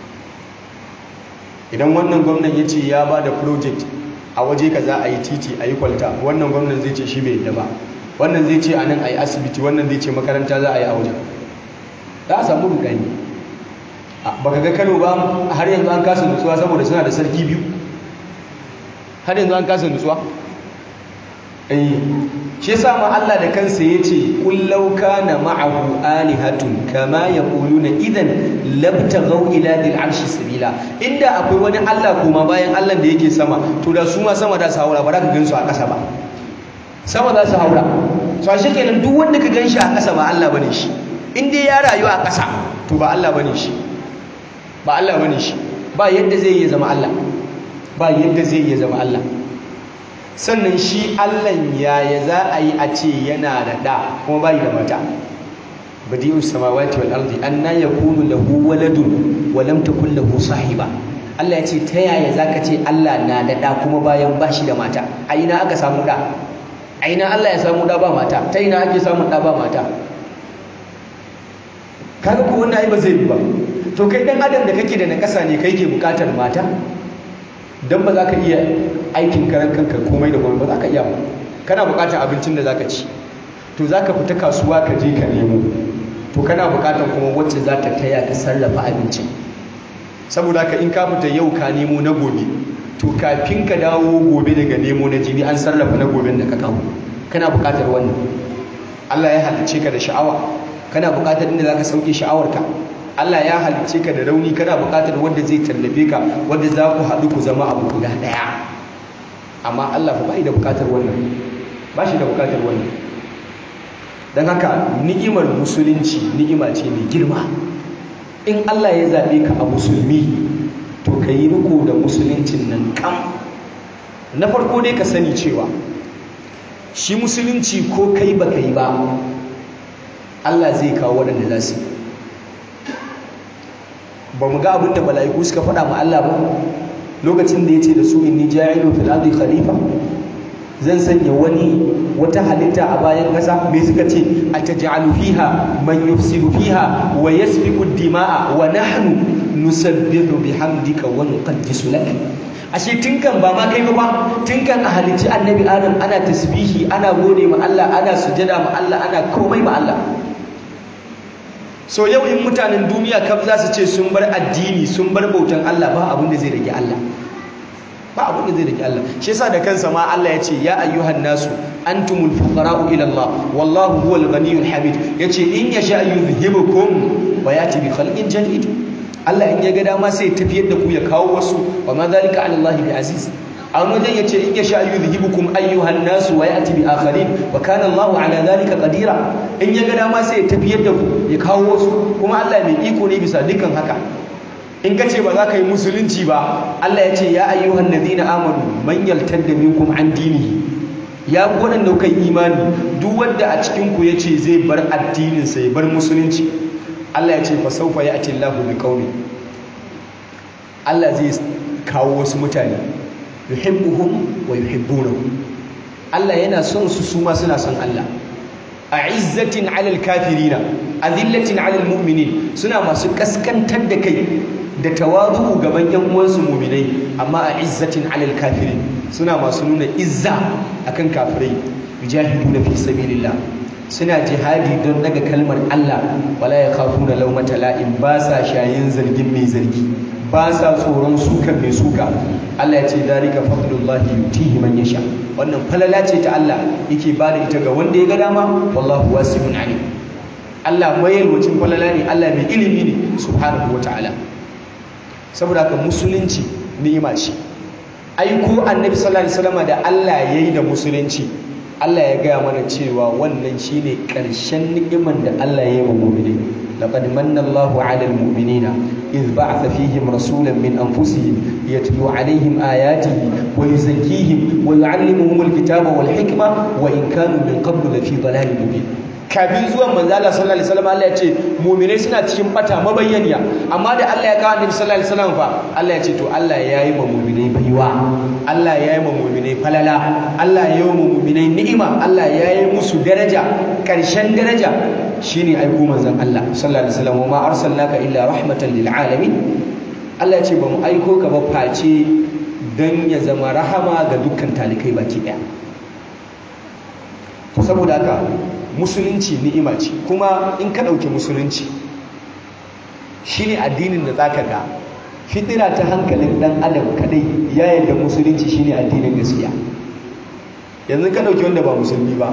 [SPEAKER 1] idan wannan gwamnan ya ce ya ba da project a waje ka za a yi titi a yi kwalta wannan gwamnan zai ce shi bai yadda ba wannan zai ce a nan a yi asibiti wannan zai ce makaranta za a yi a wajen za a samu rudani ba ka ga kano ba har yanzu an kasa nutsuwa saboda suna da sarki biyu har yanzu an kasa nutsuwa eh shi yasa ma Allah da kansa yace qul law kana ma'ahu alihatun kama yaquluna idan labtaghaw ila dil arshi sabila inda akwai wani Allah kuma bayan Allah da yake sama to da su ma sama da su haura ba za ka gansu a ƙasa ba sama za su haura so shi kenan duk wanda ka ganshi a ƙasa ba Allah bane shi in dai ya rayu a ƙasa to ba Allah bane shi ba Allah bane shi ba yadda zai iya zama Allah ba yadda zai iya zama Allah sannan shi Allah yaya za a yi a ce yana da da kuma bai da mata badi'us samawati wal ardi anna yakunu lahu waladun wa lam takul lahu sahiba Allah ya ce ta yaya zaka ce Allah na da da kuma bayan ba shi da mata a ina aka samu da a ina Allah ya samu da ba mata ta ina ake samun da ba mata kaga ko wannan ai ba zai yi ba to kai dan adam da kake da nakasa ne kai ke bukatar mata dan ba za ka iya aikin karan kanka komai da komai ba za ka iya ba kana bukatar abincin da za ka ci to za ka fita kasuwa ka je ka nemo to kana bukatar kuma wacce za ta taya ka sarrafa abincin saboda ka in ka fita yau ka nemo na gobe to kafin ka dawo gobe daga nemo na jibi an sarrafa na goben da ka kawo kana bukatar wannan Allah ya halicce ka da sha'awa kana bukatar inda zaka sauke sha'awarka Allah ya halicce ka da rauni kana bukatar wanda zai tallafe ka wanda za ku haɗu ku zama abu guda ɗaya amma Allah fa bai da bukatar wannan ba shi da bukatar wannan don haka ni'imar musulunci ni'ima ce mai girma in Allah ya zaɓe ka a musulmi to ka yi riko da musuluncin nan kam na farko dai ka sani cewa shi musulunci ko kai ba ka yi ba Allah zai kawo waɗanda za su ba mu ga abin da mala'iku suka faɗa ma Allah ba lokacin da ya ce da su inni ja'ilun fil ardi khalifa zan sanya wani wata halitta a bayan ƙasa me suka ce ataj'alu fiha man yufsidu fiha wa yasfiku dima'a wa nahnu nusabbihu bihamdika wa nuqaddisu lak ashe tinkan ba ma kai ba tinkan a halicci annabi adam ana tasbihi ana gode ma Allah ana sujada ma Allah ana komai ma Allah so yau in mutanen duniya kaf za su ce sun bar addini sun bar bautan Allah ba abin da zai rage Allah ba abin da zai rage Allah shi yasa da kansa ma Allah ya ce ya ayyuhan nasu antumul fuqara'u ila Allah wallahu huwal ghaniyyul hamid yace in yasha yuzhibukum wa yati bi khalqin jadid Allah in ya ga dama sai tafiyar da ku ya kawo wasu wa ma zalika ala Allah bi aziz a wani wajen yace in yasha yuzhibukum ayyuhan nasu wa yati bi akharin wa kana Allah ala zalika qadira in ya ga dama sai tafiyar da ku ya kawo wasu kuma Allah mai iko ne bisa dukkan haka in ka ce ba za ka yi musulunci ba Allah ya ce ya ayyuhan ladina amanu man yaltadda minkum an dinihi ya ku waɗanda kai imani duk wanda a cikin ku yace zai bar addinin sa ya bar musulunci Allah ya ce fa sawfa ya'ti Allahu bi qaumi Allah zai kawo wasu mutane yuhibbuhum wa yuhibbunahu Allah yana son su su ma suna son Allah a'izzatin 'alal kafirina azillatin 'alal mu'minin suna masu kaskantar da kai da tawazu gaban yan uwansu mu'minai amma a'izzatin 'alal kafirin suna masu nuna izza akan kafirai yujahiduna fi sabilillah suna jihadi don daga kalmar Allah wala yakhafuna lawmata la'im ba sa shayin zargin mai zargi ba sa tsoron suka mai suka Allah ya ce zalika fadlullahi yutihi man yasha wannan falala ce ta Allah yake ba da ita ga wanda ya ga dama wallahu wasi'un alim Allah mai yalwacin falala ne Allah mai ilimi ne subhanahu wataala saboda haka musulunci ni'ima ce aiko annabi sallallahu alaihi wasallam da Allah yayi da musulunci Allah ya gaya mana cewa wannan shine ƙarshen ni'iman da Allah ya yi wa mu'mini laqad manna Allahu 'alal mu'minina idh ba'atha fihim rasulan min anfusihim yatlu 'alayhim ayatihi wa yuzakkihim wa yu'allimuhum al-kitaba wal hikma wa in kanu min qablu lafi dhalalin mubin kafin zuwan manzo Allah sallallahu alaihi wasallam Allah ya ce mu'minai suna cikin bata mabayyaniya amma da Allah ya kawo annabi sallallahu alaihi wasallam fa Allah ya ce to Allah ya yi ma mu'minai baiwa Allah ya yi ma mu'minai falala Allah ya yi ma mu'minai ni'ima Allah ya yi musu daraja karshen daraja shine aiko manzon Allah sallallahu alaihi wasallam ma arsalnaka illa rahmatan lil alamin Allah ya ce ba mu aiko ka ba face dan ya zama rahama ga dukkan talikai baki daya saboda haka musulunci ni'ima ce kuma in ka ɗauki musulunci shi ne addinin da za ka ga fitira ta hankalin ɗan adam kadai ya yadda musulunci shi ne addinin gaskiya yanzu ka ɗauki wanda ba musulmi ba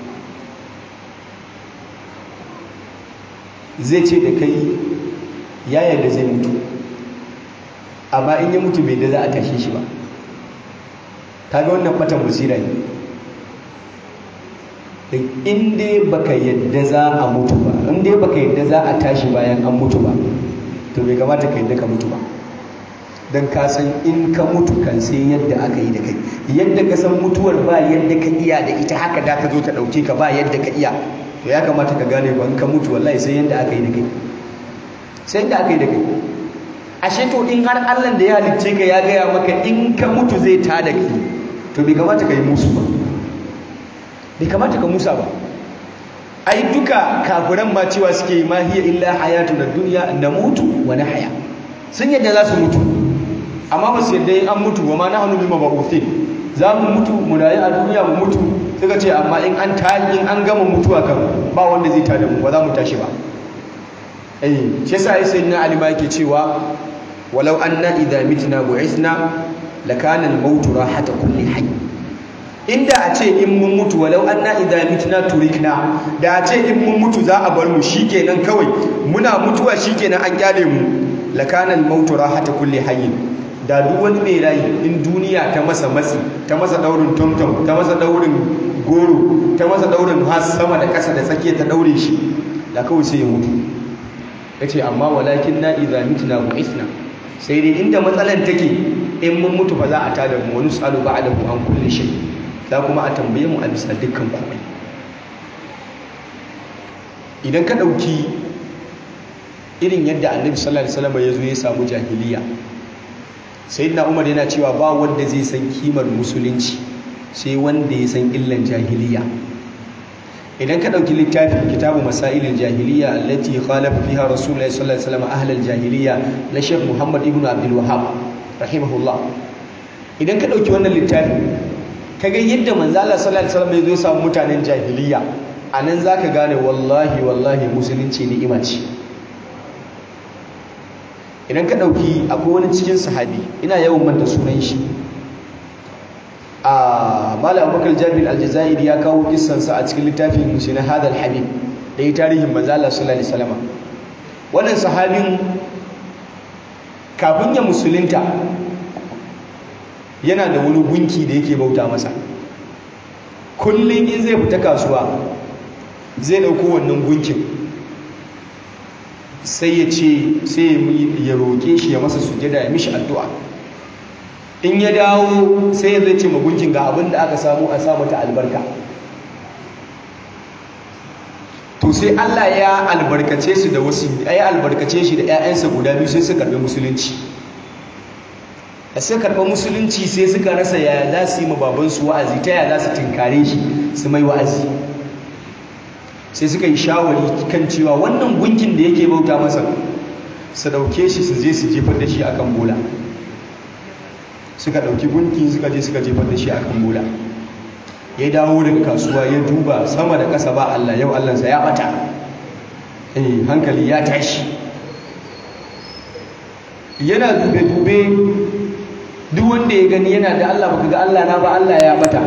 [SPEAKER 1] zai ce da kai ya yadda zai mutu amma in ya mutu bai da za a tashe shi ba ta ga wannan ɓatan basira ne in dai baka yadda za a mutu ba in dai baka yadda za a tashi bayan an mutu ba to bai kamata ka yadda ka mutu ba don ka san in ka mutu kan sai yadda aka yi da kai yadda ka san mutuwar ba yadda ka iya da ita haka da ka zo ta ɗauke ka ba yadda ka iya to ya kamata ka gane ba in ka mutu wallahi sai yadda aka yi da kai sai yadda aka yi da kai ashe to in har Allah da ya halicce ka ya gaya maka in ka mutu zai ta da kai to bai kamata ka yi musu ba bai kamata ka musa ba ai duka kafiran ma cewa suke ma hiya illa hayatuna dunya namutu wa nahya sun yadda za su mutu amma ba su yadda in an mutu wa ma nahnu bima ba'uthin za mu mutu mu rayu a duniya mu mutu suka ce amma in an tashi in an gama mutuwa kan ba wanda zai tada mu ba za mu tashi ba eh shi yasa ai sayyidina ali ma yake cewa walau anna idza mitna bu'ithna lakana al-maut rahata kulli hayy inda a ce in mun mutu walau anna idza mitna turikna da a ce in mun mutu za a bar mu shikenan kawai muna mutuwa shikenan an kyale mu lakana al-maut rahata kulli hayy da duk wani mai rayi in duniya ta masa matsi ta masa daurin tomtom ta masa daurin goro ta masa daurin has sama da ƙasa da tsakiya ta daure shi da kawai sai ya mutu yace amma walakin na idza mitna bu'ithna sai dai inda matsalan take in mun mutu fa za a tada mu wani salu ba'da mu an kulli shi za kuma a tambaye mu a bisa dukkan komai idan ka dauki irin yadda annabi sallallahu alaihi wasallam ya zo ya samu jahiliya sayyidina umar yana cewa ba wanda zai san kimar musulunci sai wanda ya san illan jahiliya idan ka ɗauki littafin kitabu masailin jahiliya allati khalafa fiha rasulullahi sallallahu alaihi wasallam ahlal jahiliya na Sheikh Muhammad ibn Abdul Wahhab rahimahullah idan ka ɗauki wannan littafin kaga yadda manzo Allah sallallahu alaihi wasallam ya zo samu mutanen jahiliya anan zaka gane wallahi wallahi musulunci ni'ima ce idan ka ɗauki akwai wani cikin sahabi ina yawan manta sunan shi a malam abubakar jabir aljazairi ya kawo kissansa a cikin littafin musu na hadal habib da ya tarihin manzo Allah sallallahu alaihi wasallam wannan sahabin kafin ya musulunta yana da wani gunki da yake bauta masa kullum in zai fita kasuwa zai dauko wannan gunkin sai ya ce sai ya roƙe shi ya masa sujada ya mishi addu'a in ya dawo sai ya zai ce magunkin ga abin da aka samu a samu ta albarka to sai Allah ya albarkace su da wasu ya albarkace shi da 'ya'yansa guda biyu sai su karɓi musulunci da sai karɓi musulunci sai suka rasa yaya za su yi ma babansu wa'azi ta yaya za su tinkare shi su mai wa'azi sai suka yi shawari kan cewa wannan gunkin da yake bauta masa su ɗauke shi su je su jefar da shi akan bola suka ɗauki gunki suka je suka jefar da shi a kan bola ya dawo daga kasuwa ya duba sama da ƙasa ba Allah yau Allahnsa ya ɓata eh hankali ya tashi yana dube-dube duk wanda ya gani yana da Allah baka ga Allah na ba Allah ya ɓata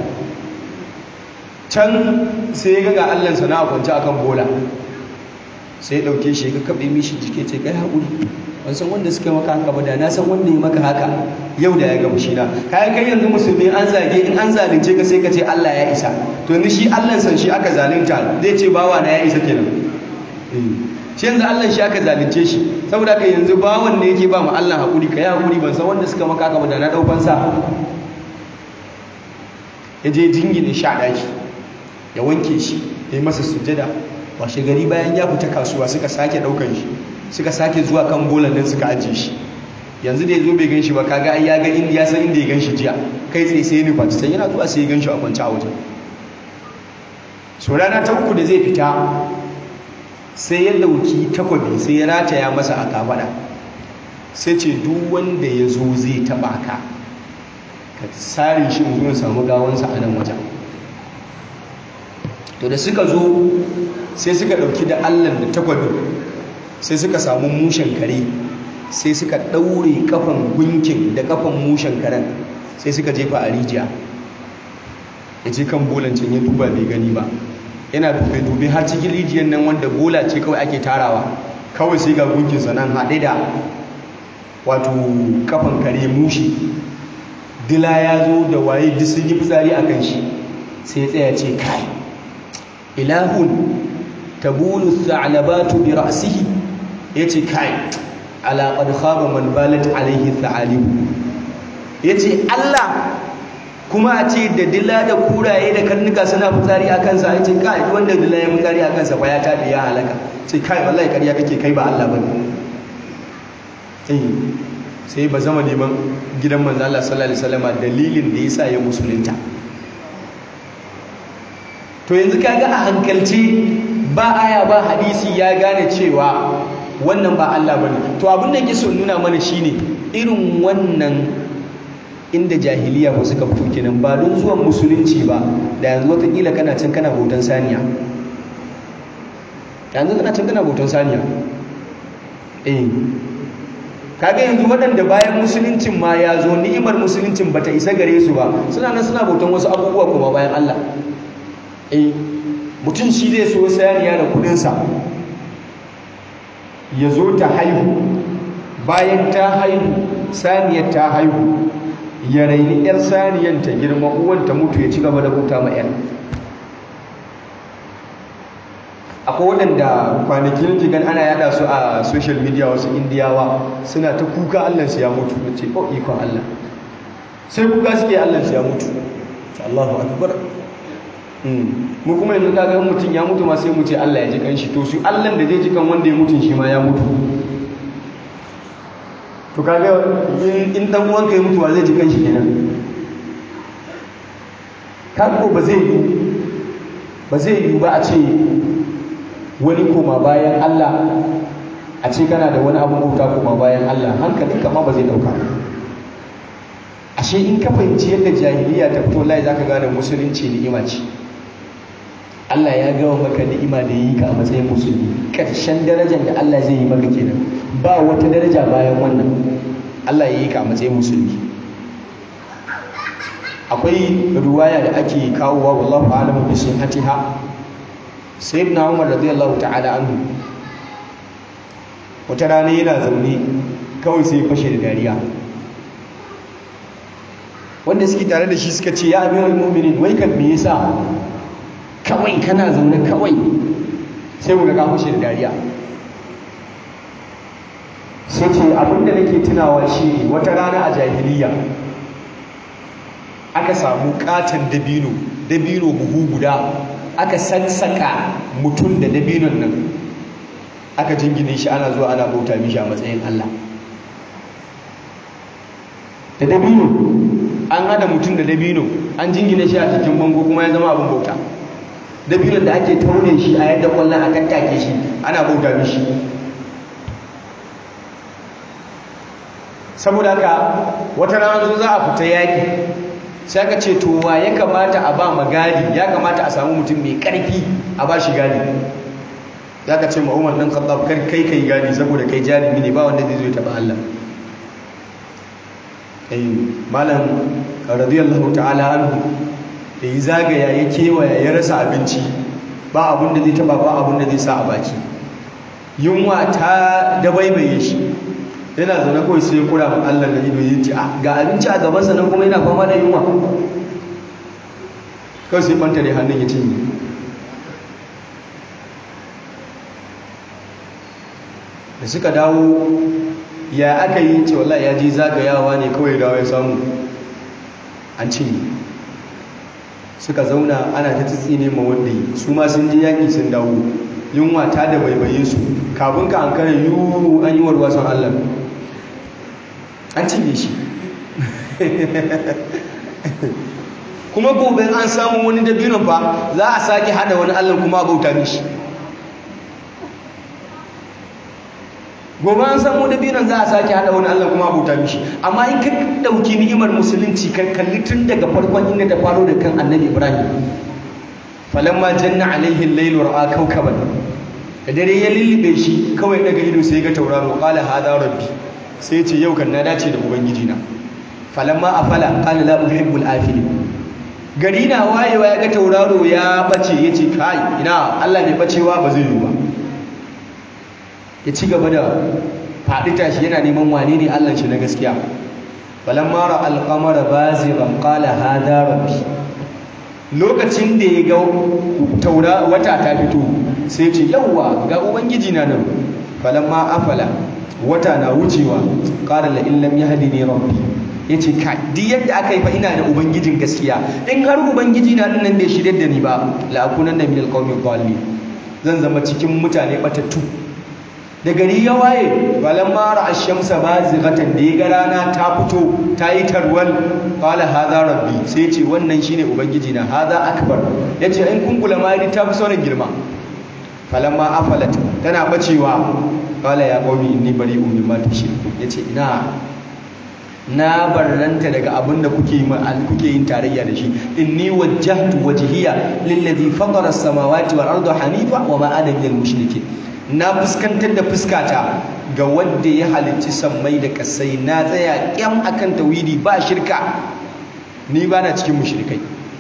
[SPEAKER 1] can sai ya ga ga Allahnsa na kwance akan bola sai ya ɗauke shi ya kaɓe mishi jike ce kai haƙuri ban san wanda suka maka haka ba da na san wanda ya maka haka yau da ya ga mushina kayan kai yanzu musulmi an zage in an zalunce ka sai ka ce Allah ya isa to ni shi Allah san shi aka zalunta zai ce bawa na ya isa kenan shi yanzu Allah shi aka zalunce shi saboda ka yanzu bawan ne yake ba mu Allah hakuri ka yi hakuri ban san wanda suka maka haka ba da na daukan sa ya je jingine sha daki ya wanke shi ya yi masa sujjada washe gari bayan ya fita kasuwa suka sake daukan shi suka sake zuwa kan bolan nan suka ajiye shi yanzu da ya zo bai gan shi ba kaga ai ya ga inda ya san inda ya gan shi jiya kai tsaye sai ya nufa sai yana zuwa sai ya gan shi a kwance a wajen so rana ta uku da zai fita sai ya dauki takwabi sai ya rataya masa a kafada sai ce duk wanda ya zo zai taba ka ka sare shi zuwa samu gawansa a nan wajen to da suka zo sai suka dauki da allan da takwabin sai suka samu mushen kare sai suka ɗaure kafan gunkin da kafan mushen karen sai suka jefa a rijiya ya je kan bolancin ya duba bai gani ba yana dube-dube har cikin rijiyar nan wanda bola ce kawai ake tarawa kawai sai ga gunkinsa nan haɗe da wato kafan kare mushi dila ya zo da waye duk sun yi fitsari a kan shi sai ya tsaya ce kai ilahun tabulu tha'labatu bi ra'sihi yace kai ala qad khaba man balat alaihi tha'alib yace Allah kuma a ce da dila da kuraye da karnuka suna fitsari a kansa yace kai wanda dila ya fitsari a kansa fa ya tabi ya halaka sai kai wallahi kariya kake kai ba Allah bane eh sai ba zama neman gidan manzo Allah sallallahu alaihi wasallam dalilin da yasa ya musulunta to yanzu kaga a hankalce ba aya ba hadisi ya gane cewa wannan ba Allah bane to abin da yake so nuna mana shine irin wannan inda jahiliya ba suka fito kenan ba don zuwan musulunci ba da yanzu watakila kana can kana bautan saniya yanzu kana can kana bautan saniya eh kaga yanzu waɗanda bayan musuluncin ma ya zo ni'imar musuluncin bata isa gare su ba suna nan suna bautan wasu abubuwa kuma bayan Allah eh mutum shi zai so saniya da kudinsa ya zo ta haihu bayan ta haihu saniyar ta haihu ya raini 'yar saniyar ta girma uwan ta mutu ya ci gaba da bauta ma 'yar akwai waɗanda kwanakin jigan ana yada su a social media wasu indiyawa suna ta kuka allansu ya mutu na ce oh ikon allah sai kuka suke allansu ya mutu allahu akbar mu kuma yanzu kaga mutum ya mutu ma sai mu ce allah ya ji kan shi to su allan da zai ji kan wanda ya mutu shi ma ya mutu to kaga in dan uwanka ya mutu wa zai ji kan shi kenan kago ba zai yi ba zai yi ba a ce wani koma bayan Allah a ce kana da wani abin bauta koma bayan Allah hankalinka ma ba zai dauka ashe in ka fahimci yadda jahiliya ta fito lai zaka gane musulunci ni'ima ce Allah ya gawa maka ni'ima da yi ka a matsayin musulmi ƙarshen darajar da Allah zai yi maka kenan ba wata daraja bayan wannan Allah ya yi ka a matsayin musulmi akwai ruwaya da ake kawowa wallahu a'lamu bi sihhatiha sayyidina Umar radiyallahu ta'ala anhu wata rana yana zaune kawai sai ya fashe da dariya wanda suke tare da shi suka ce ya amirul mu'minin wai kan me yasa kawai kana zaune kawai sai mu ga ka fashe da dariya sai ce abinda nake tunawa shi wata rana a jahiliya aka samu katon dabino dabino buhu guda aka sassaka mutum da dabinon nan aka jingine shi ana zuwa ana bauta mishi a matsayin Allah da dabino an hada mutum da dabino an jingine shi a cikin bango kuma ya zama abin bauta dabinon da ake taune shi a yadda kwallon a tattake shi ana bauta mishi saboda haka wata rana zo za a fita yaki sai aka ce to wa ya kamata a ba magadi ya kamata a samu mutum mai karfi a ba shi gadi ya ka ce ma umar ɗan khattab kar kai kai gadi saboda kai jarumi ne ba wanda zai zo ya taɓa Allah malam radiyallahu ta'ala anhu da yi zagaya ya kewaya ya rasa abinci ba abin da zai taba ba abin da zai sa a baki yunwa ta dabaibaye shi yana zaune kawai sai ya kura ma Allah da ido ya ce ga abinci a gabansa nan kuma yana fama da yunwa kawai sai fanta da hannun ya cinye da suka dawo ya aka yi ce wallahi ya ji zagayawa ne kawai dawo ya samu an cinye suka zauna ana ta tsitsine ma wanda yi su ma sun je yaƙi sun dawo yunwa ta da baibaye su kafin ka an kare yiwu an yi warwasan allah an cinye shi kuma gobe an samu wani dabinon fa za a sake hada wani allah kuma a bauta mishi gobe an samu dabinon za a sake hada wani allah kuma a bauta mishi amma in ka dauki ni'imar musulunci kan kalli tun daga farkon inda ta faro da kan annabi ibrahim falamma janna alaihi al-lailu ra'a kawkaban da dare ya lullube shi kawai daga ido sai ga tauraro qala hada rabbi sai ce yau kan na dace da ubangiji na falamma afala qala la uhibbul afilin gari na wayewa ya ga tauraro ya bace yace kai ina Allah bai bacewa ba zai yi ba ya ci gaba da faɗi tashi yana neman wane ne Allah shi na gaskiya falamma ra al-qamara bazigan qala hada rabbi lokacin da ya ga taura wata ta fito sai ce yawwa ga ubangiji na nan falamma afala wata na wucewa qala la in lam yahdini rabbi yace ka duk yadda aka yi fa ina da ubangijin gaskiya in har ubangiji na din nan bai shirye da ni ba la akunan da min alqawmi dhalin zan zama cikin mutane batattu da gari ya waye balan mara ashamsa bazighatan da ya ga rana ta fito ta yi tarwal qala hadha rabbi sai ce wannan shine ubangiji na hadha akbar yace in kungula mari ta fi sauran girma falamma afalat tana bacewa qala ya qaumi inni bari'un mimma tushriku yace ina na barranta daga abin da kuke kuke yin tarayya da shi inni wajjahtu wajhiya lillazi fatara as-samawati wal arda hanifa wa ma ana minal mushrikeen na fuskantar da fuskata ga wanda ya halicci sammai da kasai na tsaya kyam akan tauhidi ba shirka ni ba na cikin mushrikai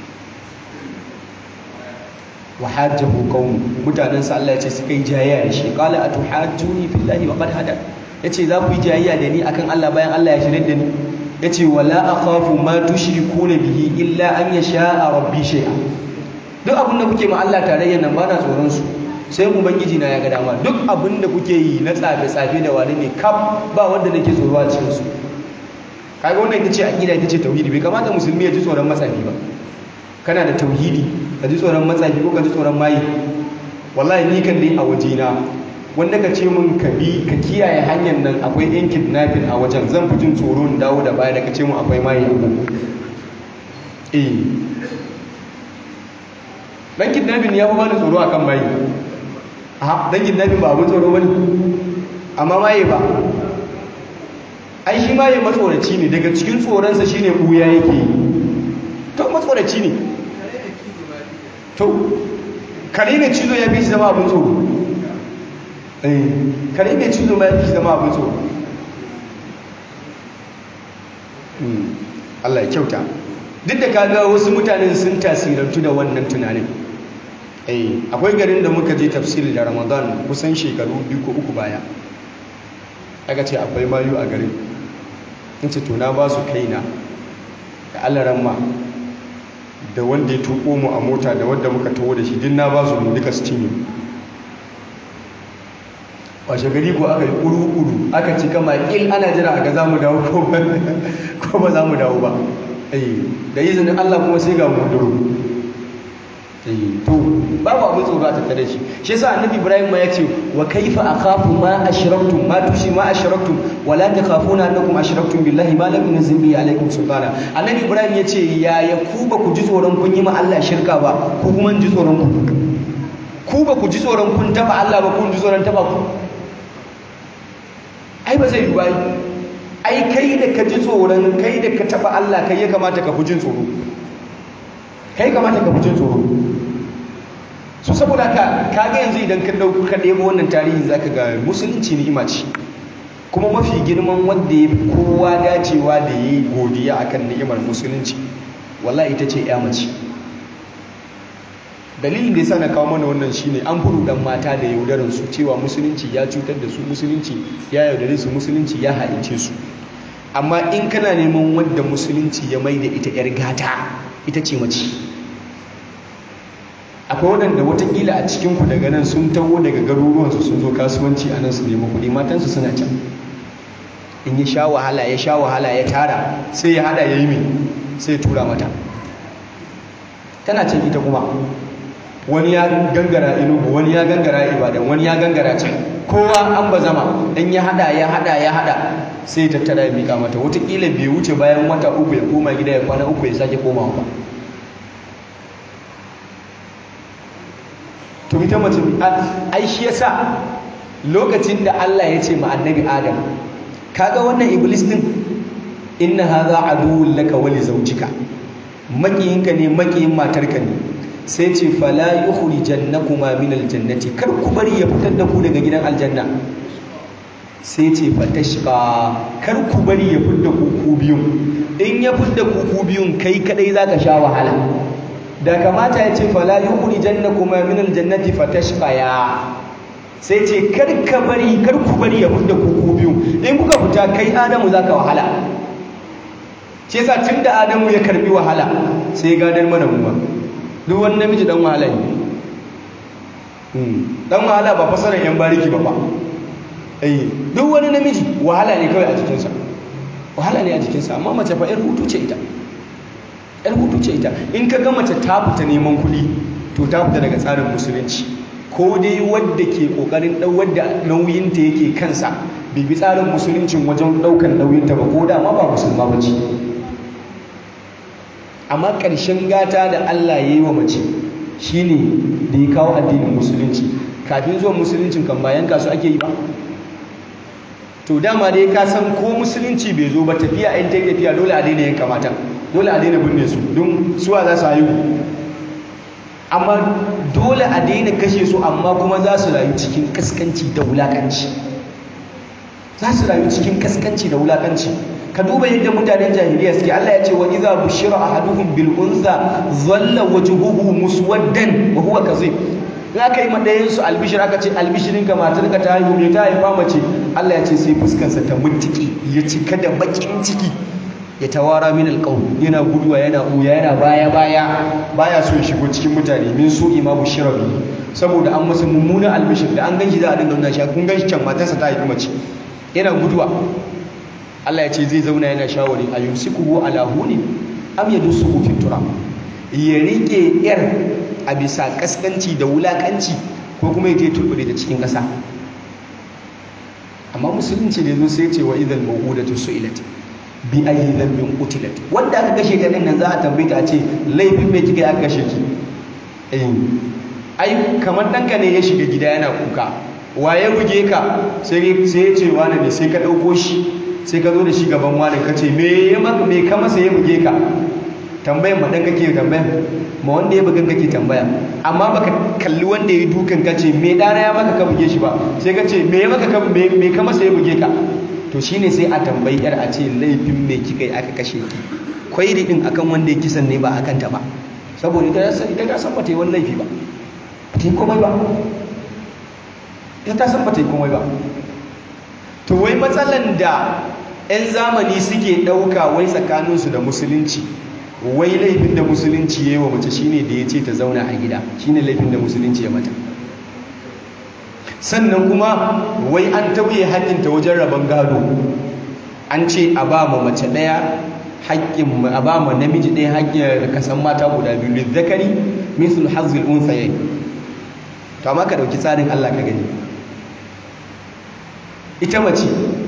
[SPEAKER 1] wa hajjahu qaum mutanen sa Allah ya ce suka yi jayayya da shi qala atuhajjuni fillahi wa qad hada yace za ku yi jayayya da ni akan Allah bayan Allah ya shirye da ni yace wala akhafu ma tushrikuna bihi illa an yasha rabbi shay'a duk abin da kuke ma Allah tarayyan nan ba na tsoron su sai ubangiji na ya ga dama duk abin da kuke yi na tsafe-tsafe da wani ne kaf ba wanda nake tsoro a cikin su kaga wannan ita ce aqida ita ce tauhidi bai kamata musulmi ya ji tsoron matsafi ba kana da tauhidi ka ji tsoron matsafi ko ka ji tsoron mayi wallahi ni kan dai a wajena wanda ka ce mun ka bi ka kiyaye hanyar nan akwai yan kidnapping a wajen zan fi jin tsoro in dawo da baya da ka ce mun akwai mayi a eh dan kidnapping ya fi bani tsoro akan mayi a dan kidnapping ba abin tsoro bane amma maye ba ai shi maye matsoraci ne daga cikin tsoronsa shine buya yake yi to matsoraci ne to kare mai cizo ya fi shi zama abin tsoro eh kare mai cizo ma ya fi shi zama abin tsoro Allah ya kyauta duk da kaga wasu mutanen sun tasirantu da wannan tunanin eh akwai garin da muka je tafsiri da ramadan kusan shekaru biyu ko uku baya aka ce akwai mayu a garin in ce to na ba su kaina da alaran ma da wanda ya tuko mu a mota da wanda muka taho da shi din na ba su duka su cinye washe gari ko aka yi uru-uru aka ci kama il ana jira a ga za mu dawo ko ba za mu dawo ba da izinin Allah kuma sai ga mu duro to babu abin tsoro a tattare shi shi yasa annabi ibrahim ma yace wa kaifa akhafu ma ashraktum ma tushi ma ashraktum wa la takhafuna annakum ashraktum billahi ma lam yunzil bihi alaykum sultana annabi ibrahim yace ya ya ku ba ku ji tsoron kun yi ma Allah shirka ba ku kuma ji tsoron ku ku ba ku ji tsoron kun taba Allah ba kun ji tsoron taba ku ai ba zai yi ba ai kai da ka ji tsoron kai da ka taba Allah kai ya kamata ka fi jin tsoro kai kamata ka fi jin tsoro su saboda ka kaga yanzu idan ka dauko ka ɗebo wannan tarihi zaka ga musulunci ni'ima ce kuma mafi girman wanda ya fi kowa dacewa da ya yi godiya akan ni'imar musulunci wallahi ita ce ya mace dalilin da ya sa na kawo mana wannan shine an furu dan mata da yaudarar su cewa musulunci ya cutar da su musulunci ya yaudare su musulunci ya haince su amma in kana neman wadda musulunci ya mai da ita yar gata ita ce mace akwai waɗanda watakila a cikinku daga nan sun taho daga garuruwansu sun zo kasuwanci a nan su nemi kuɗi matansu suna can in ya sha wahala ya sha wahala ya tara sai ya hada ya yi mai sai ya tura mata tana can ita kuma wani ya gangara inugu wani ya gangara ibadan wani ya gangara can kowa an ba zama in ya hada ya hada ya hada sai ya tattara ya mika mata watakila bai wuce bayan wata uku ya koma gida ya kwana uku ya sake komawa ba to ita mace ai shi yasa lokacin da Allah ya ce ma annabi Adam kaga wannan iblis din inna hadha aduwwun laka wa li zawjika makiyinka ne makiyin matarka ne sai ce fala yukhrijannakuma min aljannati kar ku bari ya fitar da ku daga gidan aljanna sai ce fatashqa kar ku bari ya fitar da ku ku biyun in ya fitar da ku ku biyun kai kadai zaka sha wahala da kamata ya ce fala yukhri jannakuma min aljannati fatashqaya sai ce kar ka bari kar ku bari ya fita ku biyu in kuka fita kai adamu zaka wahala shi yasa tunda adamu ya karbi wahala sai ya gadar mana muwa duk wani namiji dan wahala ne dan wahala ba fasaran yan bariki ba ba eh duk wani namiji wahala ne kawai a jikinsa wahala ne a jikinsa amma mace fa yar hutu ce ita yar hutu ce ita in ka ga mace ta fita neman kuɗi to ta fita daga tsarin musulunci ko dai wadda ke kokarin dau wadda nauyinta yake kansa bai bi tsarin musuluncin wajen daukan nauyinta ba ko da ma ba musulma ba ce amma ƙarshen gata da Allah ya yi wa mace shine da ya kawo addinin musulunci kafin zuwan musuluncin kan bayan kasu ake yi ba to dama dai ka san ko musulunci bai zo ba tafiya in ta tafiya dole a daina yin kamata dole a daina binne su don suwa za su haihu amma dole a daina kashe su amma kuma za su rayu cikin kaskanci da wulakanci za su rayu cikin kaskanci da wulakanci ka duba yadda mutanen jahiliya suke Allah ya ce wa idza bushira ahaduhum bil unsa dhalla wajhuhu muswaddan wa huwa kazib za ka yi madayin su albishir aka ce albishirin ka matar ka ta haihu me ta haifa mace Allah ya ce sai fuskarsa ta muntiki ya cika da bakin ciki ya tawara min alqawm yana guduwa yana uya yana baya baya baya so ya shigo cikin mutane min su imamu shirabi saboda an masa mummunan albishir da an ganshi za a dinga nuna shi kun ganshi can matarsa ta haifi mace yana guduwa Allah ya ce zai zauna yana shawari a yumsikuhu ala huni am yadsuhu fi turab ya rike yar a bisa kaskanci da wulakanci ko kuma ya je turbure da cikin ƙasa amma musulunci da zo sai ce wa idal mawudatu su'ilat bi ayi dhanbin qutilat wanda aka kashe ta nan za a tambaye ta a ce laifin me kika aka kashe ki eh ai kamar danka ne ya shiga gida yana kuka waye buge ka sai sai ya ce wani ne sai ka dauko shi sai ka zo da shi gaban wani ka ce me ya maka me ka masa ya buge ka tambayan ma dan kake tambayan ma wanda ya bugan kake tambaya amma baka kalli wanda ya dukan ka ce me dana ya maka ka buge shi ba sai ka ce me ya maka ka me ka masa ya buge ka to shine sai a tambayi yar a ce laifin me kika yi aka kashe ki kwairi din akan wanda ya kisan ne ba akan ta ba saboda ita san ita ta san bata yi wani laifi ba ta yi komai ba ita ta san bata yi komai ba to wai matsalan da 'yan zamani suke ɗauka wai tsakaninsu da musulunci wai laifin da musulunci ya yi wa mace shine da ya ce ta zauna a gida shine laifin da musulunci ya mata sannan kuma wai an tauye haƙƙinta wajen rabon gado an ce a ba ma mace ɗaya haƙƙin a ba ma namiji ɗaya haƙƙin kasan mata guda biyu lizzakari misul hazil unsayayi to amma ka ɗauki tsarin Allah ka gani ita mace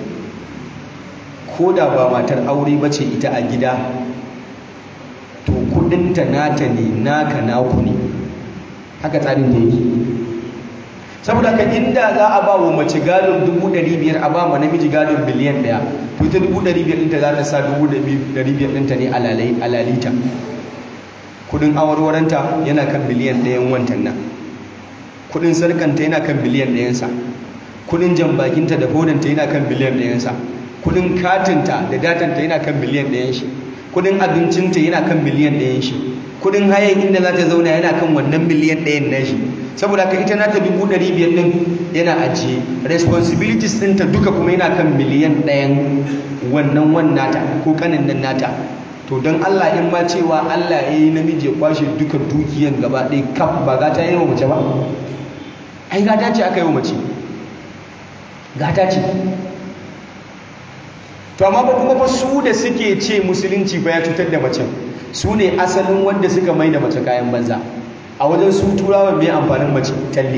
[SPEAKER 1] ko da ba matar aure ba ce ita a gida to kudinta nata ne naka naku ne haka tsarin da yake saboda ka inda za a ba wa mace gadon 500 a ba ma namiji gadon biliyan daya to ita 500 ɗinta za ta sa 500 ɗinta ne a lalita kudin awarwaranta yana kan biliyan ɗayan wantan nan kudin sarkanta yana kan biliyan ɗayansa kudin jambakinta da hodanta yana kan biliyan ɗayansa kudin katinta da datanta yana kan biliyan ɗayan shi kudin abincinta yana kan biliyan ɗayan shi kudin hayan inda za ta zauna yana kan wannan biliyan ɗayan na shi saboda ka ita nata dubu ɗari biyar ɗin yana ajiye responsibilities ɗinta duka kuma yana kan miliyan ɗayan wannan wan nata ko kanin nan nata to don Allah in ma cewa Allah ya yi namiji ya kwashe duka dukiyan gaba ɗaya kaf ba gata yi wa mace ba ai gata ce aka yi wa mace gata ce to amma ba kuma fa su da suke ce musulunci ba ya cutar da mace su ne asalin wanda suka mai da mace kayan banza a wajen su turawa mai amfanin mace talle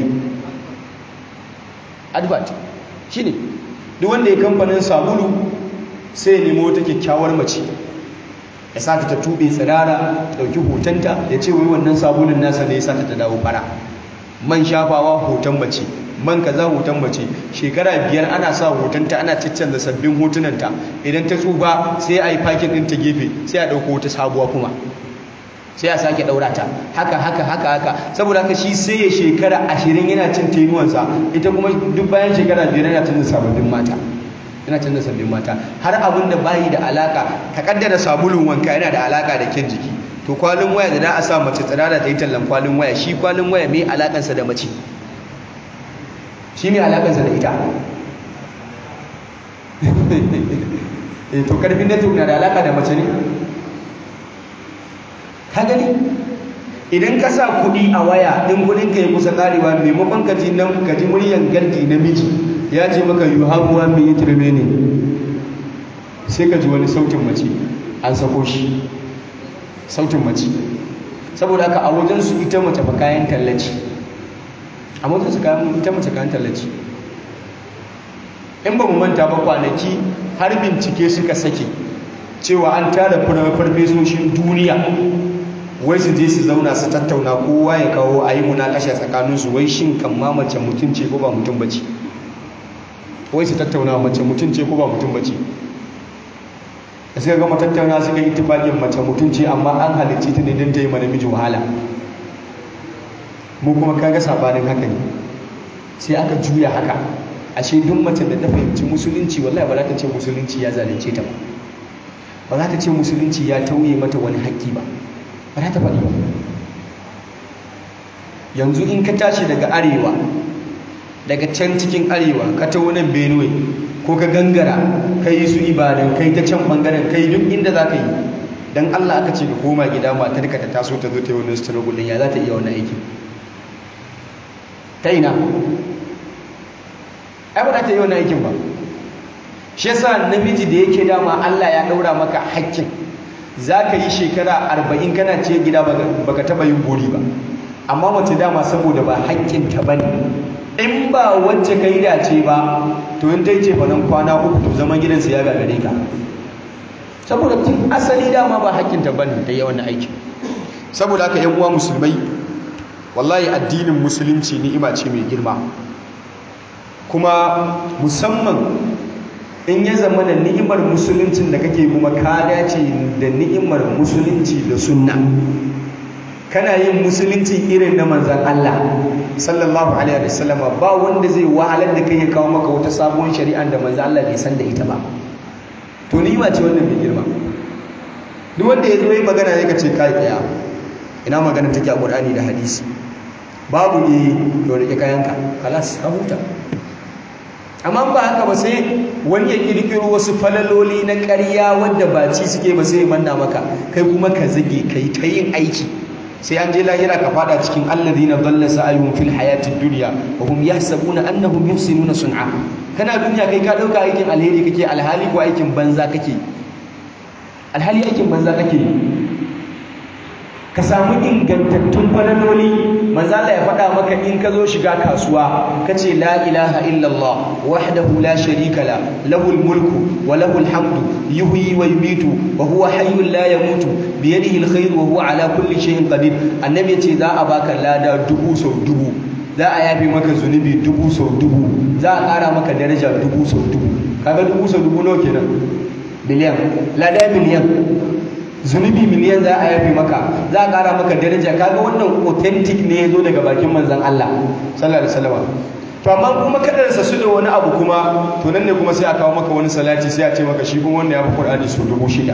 [SPEAKER 1] advert shi ne duk wanda ya kamfanin sabulu sai ya nemo wata kyakkyawar mace ya sa ta tube tsirara dauki hotonta ya ce wai wannan sabulun nasa ne ya sa ta dawo fara man shafawa hoton mace man kaza hoton mace shekara biyar ana sa hotonta ana ciccanza sabbin hotunanta idan ta tsufa sai a yi fakin ɗin ta gefe sai a ɗauko wata sabuwa kuma sai a sake ɗaura ta haka haka haka haka saboda haka shi sai ya shekara ashirin yana cin tenuwansa ita kuma duk bayan shekara biyar yana canza sababbin mata yana canza sabbin mata har abin da bayi da alaka ka kaddara sabulun wanka yana da alaka da kyan jiki to kwalin waya da za a sa mace tsirara ta yi tallan kwalin waya shi kwalin waya mai alakansa da mace shi mai alakansa da ita to karfin network na da alaka da mace ne ka gani idan ka sa kuɗi a waya ɗin kuɗin ka yi kusa ƙarewa maimakon ka ji nan ka ji muryan gardi namiji ya ce maka you have one minute remaining sai ka ji wani sautin mace an sako shi sautin mace saboda haka a wajensu ita mace ba kayan tallaci amma su kayan ita mace kayan tallaci in ba mu manta ba kwanaki har bincike suka sake cewa an tara farfesoshin duniya wai su je su zauna su tattauna kowa ya kawo a yi munakasha tsakaninsu wai shin kan ma mace mutum ce ko ba mutum bace wai su tattauna mace mutum ce ko ba mutum bace da suka gama tattauna suka yi tufaƙin mace mutum ce amma an halicci ta ne don ta yi mana miji wahala mu kuma kaga sabanin haka ne sai aka juya haka ashe duk mace da ta fahimci musulunci wallahi ba za ta ce musulunci ya zalunce ta ba ba za ta ce musulunci ya tauye mata wani haƙƙi ba ba za ta faɗi ba yanzu in ka tashi daga arewa daga can cikin arewa ka ta wani benue ko ka gangara ka yi su ibadan kai ta can bangaren kai duk inda za ka yi don allah aka ce ka koma gida matar ka ta taso ta zo ta yi wani struggle ya za ta iya wani aiki ta ina ai ba za ta yi wani aikin ba shi yasa namiji da yake dama allah ya ɗaura maka hakkin za ka yi shekara arba'in kana ce gida baka taɓa yin buri ba amma mace dama saboda ba haƙƙinta ba ne in ba wacce ka yi dace ba to in ta yi cefanen kwana uku to zaman gidansu ya gagare ka saboda tun asali dama ba haƙƙinta ba ne ta yi wannan aiki saboda haka yan uwa musulmai wallahi addinin musulunci ni'ima ce mai girma kuma musamman in ya zama da ni'imar musuluncin da kake kuma ka dace da ni'imar musulunci da sunna kana yin musulunci irin na manzan Allah sallallahu alaihi wasallam ba wanda zai wahalar da kai ya kawo maka wata sabuwar shari'a da manzan Allah bai san da ita ba to ni'ima ce wannan mai girma duk wanda ya zo yi magana ne ka ce kai tsaya ina magana take a Qur'ani da hadisi babu ne to rike kayanka kalas ka huta amma ba haka ba sai wani ya kirkiro wasu falaloli na ƙarya wanda ba ci suke ba sai manna maka kai kuma ka zage kai ta yin aiki sai an je lahira ka fada cikin alladhina dhalla sa'yuhum fil hayatid dunya wa hum yahsabuna annahum yuhsinuna sun'a kana duniya kai ka dauka aikin alheri kake alhali ko aikin banza kake alhali aikin banza kake ka samu ingantattun falaloli manzala ya faɗa maka in ka zo shiga kasuwa ka ce la ilaha illallah wahdahu la sharika la lahul mulku wa lahul hamdu yuhyi wa yumitu wa huwa hayyun la yamutu bi yadihi alkhayr wa huwa ala kulli shay'in qadir annabi ya ce za a baka lada dubu sau dubu za a yafi maka zunubi dubu sau dubu za a ƙara maka daraja dubu sau dubu kaga dubu sau dubu nawa kenan miliyan lada miliyan zunubi miliyan za a yafi maka za a ƙara maka daraja kaga wannan authentic ne ya zo daga bakin manzan Allah sallallahu alaihi wasallam to amma kuma kadarsa su da wani abu kuma to nan ne kuma sai a kawo maka wani salati sai a ce maka shi kuma wanda ya fi Qur'ani su dubu shida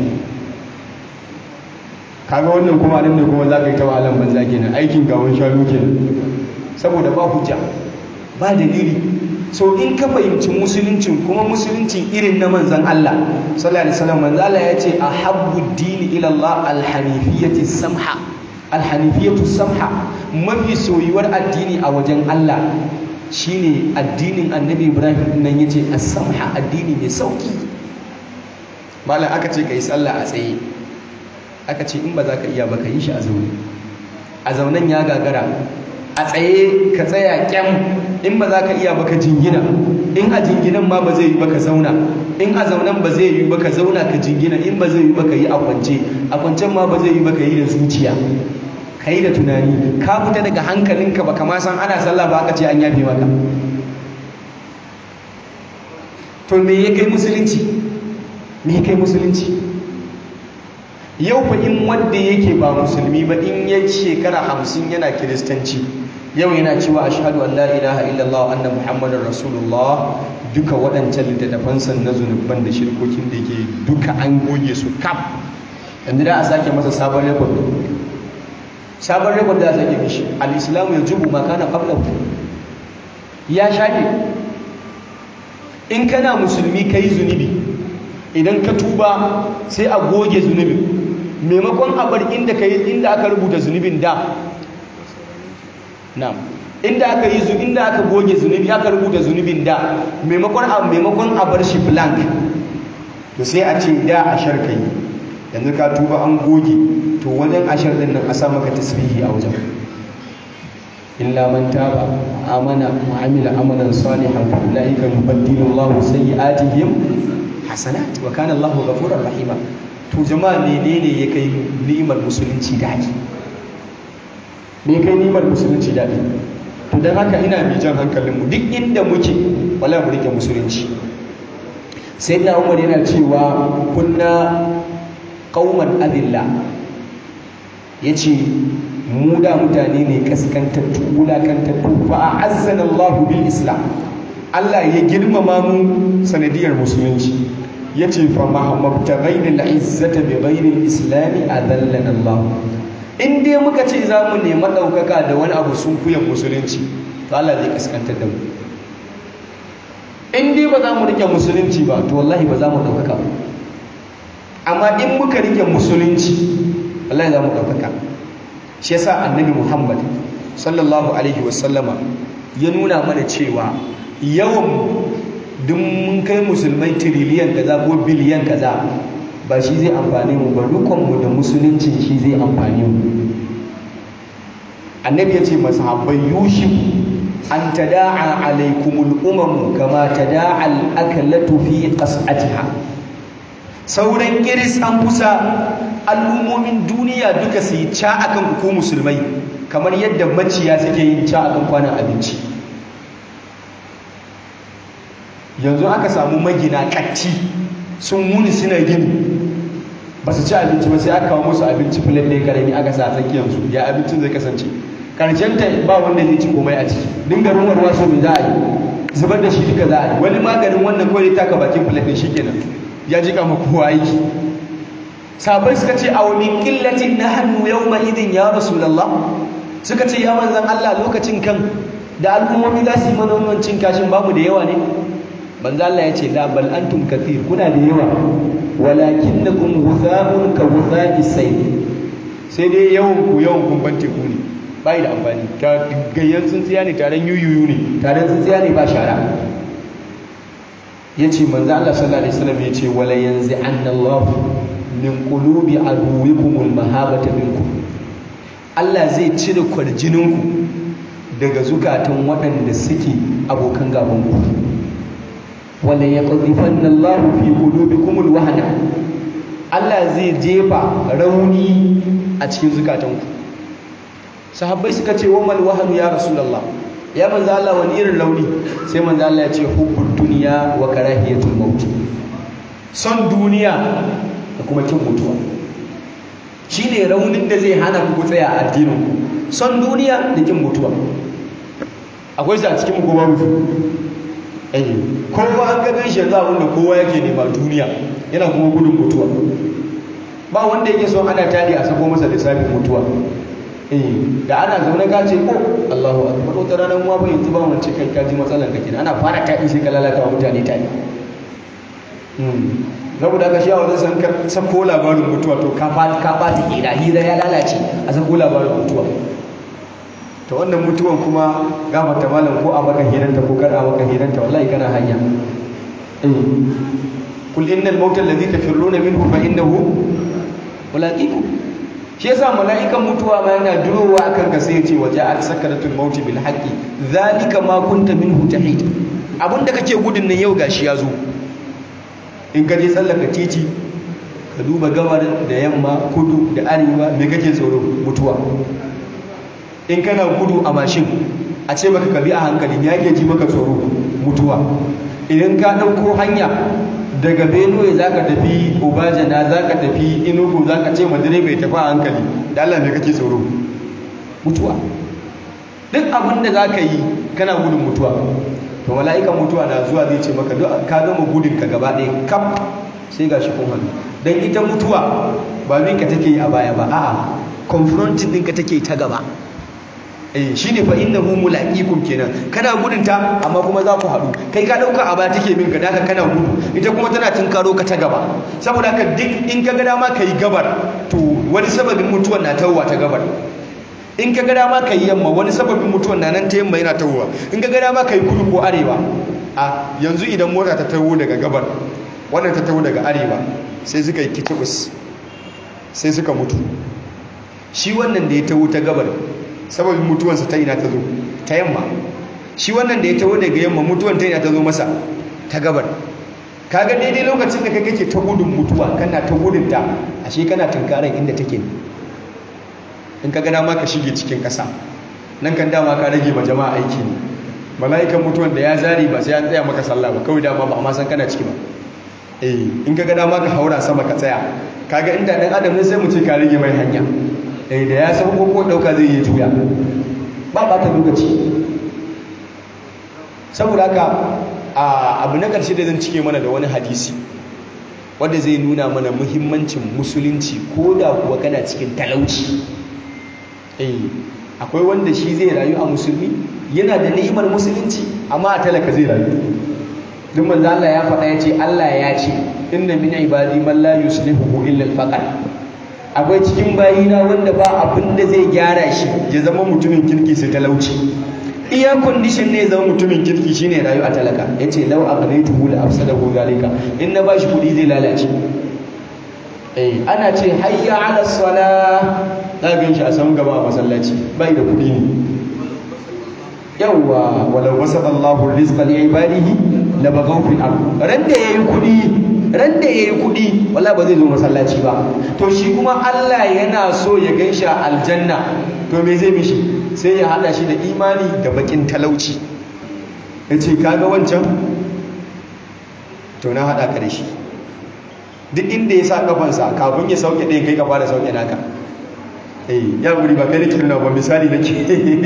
[SPEAKER 1] kaga wannan kuma nan ne kuma za ka yi ta wahalan banza kenan aikin gawon shanu kenan saboda ba hujja ba dalili so in ka fahimci musuluncin kuma musuluncin irin na manzan Allah sallallahu alaihi wasallam manzan Allah ya ce ahabbu dini ila Allah alhanifiyati samha alhanifiyatu samha mafi soyuwar addini a wajen Allah shine addinin annabi Ibrahim nan yace as-samha addini mai sauki malam aka ce kai sallah a tsaye aka ce in ba za ka iya ba ka yi shi a zaune a zaunen ya gagara a tsaye ka tsaya kyam in ba za ka iya baka jingina in a jinginan ma ba zai yi baka zauna in a zaunan ba zai yi baka zauna ka jingina in ba zai yi baka yi a kwance a kwancen ma ba zai yi baka yi da zuciya ka yi da tunani ka fita daga hankalinka ba kama san ana sallah ba aka ce an yafe maka to me ya kai musulunci me ya kai musulunci yau fa in wanda yake ba musulmi ba in ya shekara hamsin yana kiristanci yau yana cewa ashhadu an la ilaha illallah anna muhammadar rasulullah duka waɗancan littattafansa na zunuban da shirkokin da yake duka an goge su kaf yanzu da a sake masa sabon rekod sabon rekod da a sake mishi al-islamu ya jubu ma kana qabla ya shafe in kana musulmi kai zunubi idan ka tuba sai a goge zunubin maimakon a bar inda ka inda aka rubuta zunubin da na'am inda aka yi zu inda aka goge zunubi aka rubuta zunubin da maimakon a maimakon a bar shi blank to sai a ce da a sharka yi yanzu ka tuba an goge to wajen ashar din nan a sa maka tasbihi a wajen
[SPEAKER 2] illa man taba amana wa amila amalan salihan fa ulaika yubaddilu Allahu sayyi'atihim
[SPEAKER 1] hasanat wa kana Allahu ghafurur rahima to jama'a menene ya kai ni'imar musulunci dadi
[SPEAKER 2] me kai ni'imar musulunci dadi
[SPEAKER 1] to dan haka ina bi jan hankalin mu duk inda muke wala mu rike musulunci
[SPEAKER 2] sayyidina Umar yana cewa kunna qauman adilla yace mu da mutane ne kaskantattu wulakantattu fa a'azzana Allah bil islam
[SPEAKER 1] Allah ya girmama mu sanadiyar musulunci
[SPEAKER 2] yace fa mahammabtaghaina al-izzata bi ghairi al-islam adallana Allah
[SPEAKER 1] in dai muka ce za mu nemi ɗaukaka da wani abu sun kuyan musulunci to Allah zai kaskantar da mu in dai ba za mu rike musulunci ba to wallahi ba za mu ɗaukaka ba amma in muka rike musulunci wallahi za mu ɗaukaka shi yasa annabi Muhammad sallallahu alaihi wasallama ya nuna mana cewa yawan duk mun kai musulmai tiriliyan kaza ko biliyan kaza ba shi zai amfani mu ba rukunmu da musuluncin shi zai amfani mu annabi ya ce masahabbai yushik an tada'a alaikumul umamu kama tada'a al-aklatu fi qas'atiha sauran kiris an kusa al'ummomin duniya duka su yi ca akan ku musulmai kamar yadda maciya suke yin ca akan kwanan abinci yanzu aka samu magina katti sun muni suna gini ba su ci abinci ba sai aka kawo musu abinci filet ɗaya karami aka sa tsakiyarsu ya abincin zai kasance ta ba wanda zai ci komai a ciki dinga ruwan ruwa so mai za a yi zubar da shi duka za a yi wani maganin wannan kawai taka bakin filet ɗin shi kenan ya ji kama kowa aiki sabai suka ce a wani ƙillacin na hannu yau ma idin ya rasulallah suka ce ya manzan allah lokacin kan da al'ummomi za su yi mana wannan cin kashin babu da yawa ne manzo Allah ya ce la bal antum kathir kuna da yawa walakinnakum ghutha'un ka ghutha'i sayl sai dai yawan ku yawan kun ban teku ne bai da amfani ta gayyan tsintsiya ne taron yuyuyu ne taron tsintsiya ne ba shara yace manzo Allah sallallahu alaihi wasallam yace wala yanzi anna Allah min qulubi aduwikum almahabata minkum Allah zai cire kwarjininku daga zukatan waɗanda suke abokan gaban ku wala yaqdhifanna Allahu fi qulubikum alwahna Allah zai jefa rauni a cikin zukatanku sahabbai suka ce wa mal wahnu ya rasulullah ya manzo Allah wani irin rauni sai manzo Allah ya ce hubbud dunya wa karahiyatul maut son duniya da kuma kin mutuwa shine raunin da zai hana ku tsaya a addinin ku son duniya da kin mutuwa akwai shi a cikin mu ko babu eh kowa an gagan shi yanzu abinda kowa yake nema duniya yana kuma gudun mutuwa ba wanda yake son ana tadi a sako masa lissafin mutuwa eh da ana zaune ka ce ko Allahu akbar wata ranar mu ba yanzu ba mun ce kai ka ji matsalan ka kenan ana fara tadi sai ka lalata wa mutane tadi saboda ka shawo zai san ka sako labarin mutuwa to ka fata ka fata kira hira ya lalace a sako labarin mutuwa ta wannan mutuwan kuma gafarta malam ko a maka hiranta ko kar a maka hiranta wallahi kana hanya kul innal mauta alladhi tafirruna minhu fa innahu mulaqikum shi yasa mala'ikan mutuwa ma yana durowa akan ka sai ce waje al sakaratul maut bil haqqi zalika ma kunta minhu tahid abinda kake gudun nan yau gashi ya zo in ka je tsallaka titi ka duba gabar da yamma kudu da arewa me kake tsoro mutuwa in kana gudu a mashin a ce maka kabi a hankali ya ke ji maka tsoro mutuwa idan ka ɗauko hanya daga benue za ka tafi obajana za ka tafi inugu za ka ce madire bai tafi a hankali da allah mai kake tsoro mutuwa duk abin da za ka yi kana gudun mutuwa to mala'ikan mutuwa na zuwa zai ce maka ka gama gudun ka gaba ɗaya kaf sai ga shi kun hannu don ita mutuwa ba ka take yi a baya ba a'a confronting ɗinka take ta gaba eh shine fa innahu mulaqikum kenan kana gudun ta amma kuma za ku haɗu kai ka dauka a baya take min ka daka kana gudu ita kuma tana tunkaro ka ta gaba saboda haka duk in ka ga dama kai gabar to wani sababin mutuwar na tawwa ta gabar in ka ga dama kai yamma wani sababin mutuwar na nan ta yamma yana tawwa in ka ga dama kai kudu ko arewa a yanzu idan mota ta tawo daga gabar wannan ta tawo daga arewa sai suka yi kitibus sai suka mutu shi wannan da ya tawo ta gabar sababin mutuwansa ta ina ta zo ta yamma shi wannan da ya taho daga yamma mutuwan ta ina ta zo masa ta gabar kaga daidai lokacin da kai kake ta gudun mutuwa kana ta gudun ta ashe kana tunkaran inda take in ka gana ma ka shige cikin ƙasa nan kan dama ka rage ma jama'a aiki ne mala'ikan mutuwan da ya zari ba sai an tsaya maka sallah ba kawai dama ba amma san kana ciki ba eh in ka gana ma ka haura sama ka tsaya kaga inda dan adam ne sai mu ce ka rage mai hanya eh da ya san ko ko dauka zai yi juya ba ba ta lokaci saboda haka abu na ƙarshe da zan cike mana da wani hadisi wanda zai nuna mana muhimmancin musulunci ko da kuwa kana cikin talauci eh akwai wanda shi zai rayu a musulmi yana da ni'imar musulunci amma a talaka zai rayu duk manzo Allah ya faɗa ya ce Allah ya ce inna min ibadi man la yuslihu illa al-faqr akwai cikin bayina wanda ba abin da zai gyara shi ya zama mutumin kirki sai talauci iya condition ne zama mutumin kirki shine rayu a talaka yace law aqnaytuhu la afsadahu zalika in na bashi kudi zai lalace eh ana ce hayya ala salah za ga shi a san gaba a masallaci bai da kudi ne yawwa walau basata Allahu rizqa li ibadihi la bagaw fil ard ran da yayi kudi ran da yayi kudi wallahi ba zai zo masallaci ba to shi kuma Allah yana so ya ganshi a aljanna to me zai mishi sai ya hada shi da imani da bakin talauci yace kaga wancan to na hada ka da shi duk inda ya sa kafansa kafin ya sauke ɗaya kai kafa da sauke naka eh ya guri ba kai nake nuna ba misali nake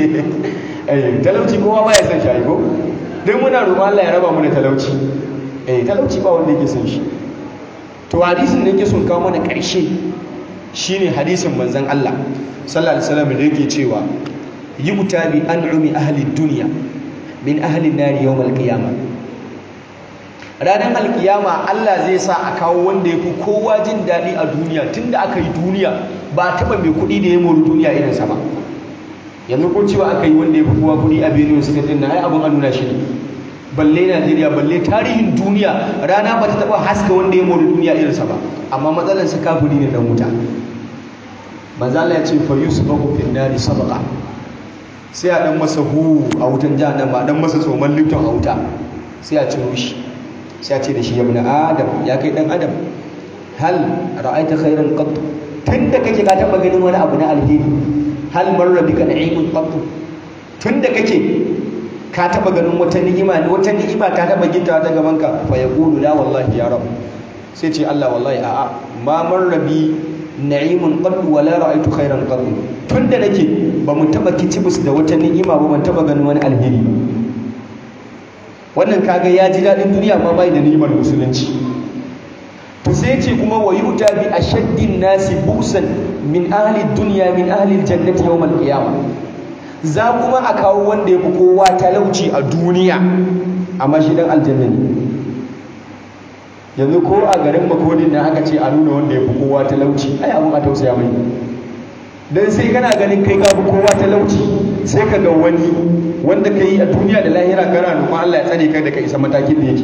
[SPEAKER 1] eh talauci kowa ba ya san shi ko duk muna roƙon Allah ya raba mu da talauci eh talauci ba wanda yake san shi to hadisin da yake son kawo mana ƙarshe shine hadisin manzon Allah sallallahu alaihi wasallam da yake cewa yuta bi an'umi ahli dunya min ahli an-nar yawm al-qiyamah ranar alkiyama Allah zai sa a kawo wanda ya fi kowa jin daɗi a duniya tun da aka yi duniya ba a taɓa mai kuɗi da ya mori duniya irinsa ba yanzu ko cewa aka yi wanda ya fi kowa kuɗi a benin suka ɗin na ai abin an nuna shi ne balle najeriya balle tarihin duniya rana ba ta taɓa haska wanda ya mori duniya irinsa ba amma matsalar sa kafiri ne dan wuta manzo Allah ya ce fa yusbahu fil nari sabaqa sai a dan masa hu a wutan jahannama dan masa tsoman lifton a wuta sai a ciro shi sai ce da shi ya bani adam ya kai dan adam hal ra'aita khairan qat tunda kake ka taba ganin wani abu na alheri hal marra bika na'imun qat tunda kake ka taba ganin wata ni'ima wata ni'ima ta taba gittawa ta gaban ka fa yaqulu la wallahi ya rab sai ce Allah wallahi a'a ma marra bi na'imun qat wa la ra'aitu khairan qat tunda nake ba mu taba kicibus da wata ni'ima ba ban taba ganin wani alheri ba wannan kaga ya ji daɗin duniya ma bai da ni'imar musulunci to sai ce kuma wa yuta bi ashaddin nasi busan min ahli dunya min ahli aljannati yawm alqiyamah za kuma a kawo wanda ya fi kowa talauci a duniya amma shi dan aljanna ne yanzu ko a garin makodin nan aka ce a nuna wanda ya fi kowa talauci ai abun a tausaya mai dan sai kana ganin kai ka fi kowa talauci sai ka ga wani wanda ka yi a duniya da lahira kana roƙon Allah ya tsare kai da ka isa matakin da yake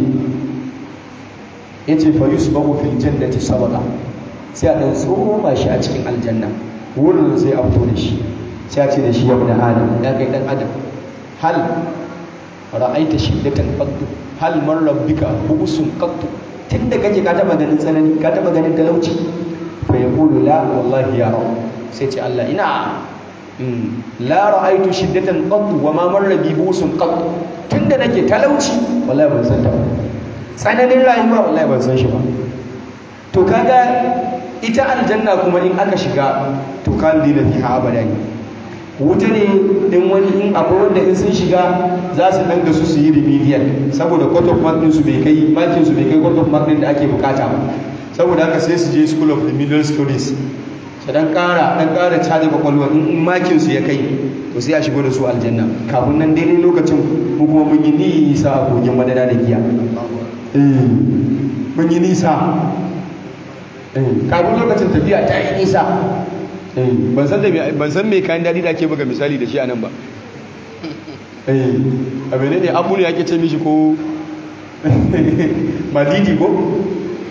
[SPEAKER 1] yace fa yusbahu fil jannati sabaqa sai a dan tsoma shi a cikin aljanna wurin sai a fito da shi sai a ce da shi ya bada adam ya kai dan adam hal ra'aita shiddatan qattu hal man rabbika bu'sun qattu tunda kake ka taba ganin tsanani ka taba ganin talauci fa yaqulu la wallahi ya rabb sai ce Allah ina la ra'aitu shiddatan qat wa ma marra bi busun qat tunda nake talauci wallahi ban san ta ba tsananin rayuwa wallahi ban san shi ba to kaga ita aljanna kuma in aka shiga to kan dina fiha abada ne wuta ne in wani in akwai wanda in sun shiga za su danga su su yi remedial saboda court of mark su bai kai makin su bai kai court of mark din da ake bukata ba saboda haka sai su je school of remedial studies su dan kara dan kara caje kwakwalwa in makin su ya kai to sai a shigo da su aljanna kafin nan daidai lokacin mu kuma mun yi nisa a kogin madana da giya eh mun yi nisa eh kafin lokacin tafiya ta yi nisa eh ban san da ban san me kayan dadi da ake buga misali da shi anan ba eh abin ne abu ne ake ce mishi ko madidi ko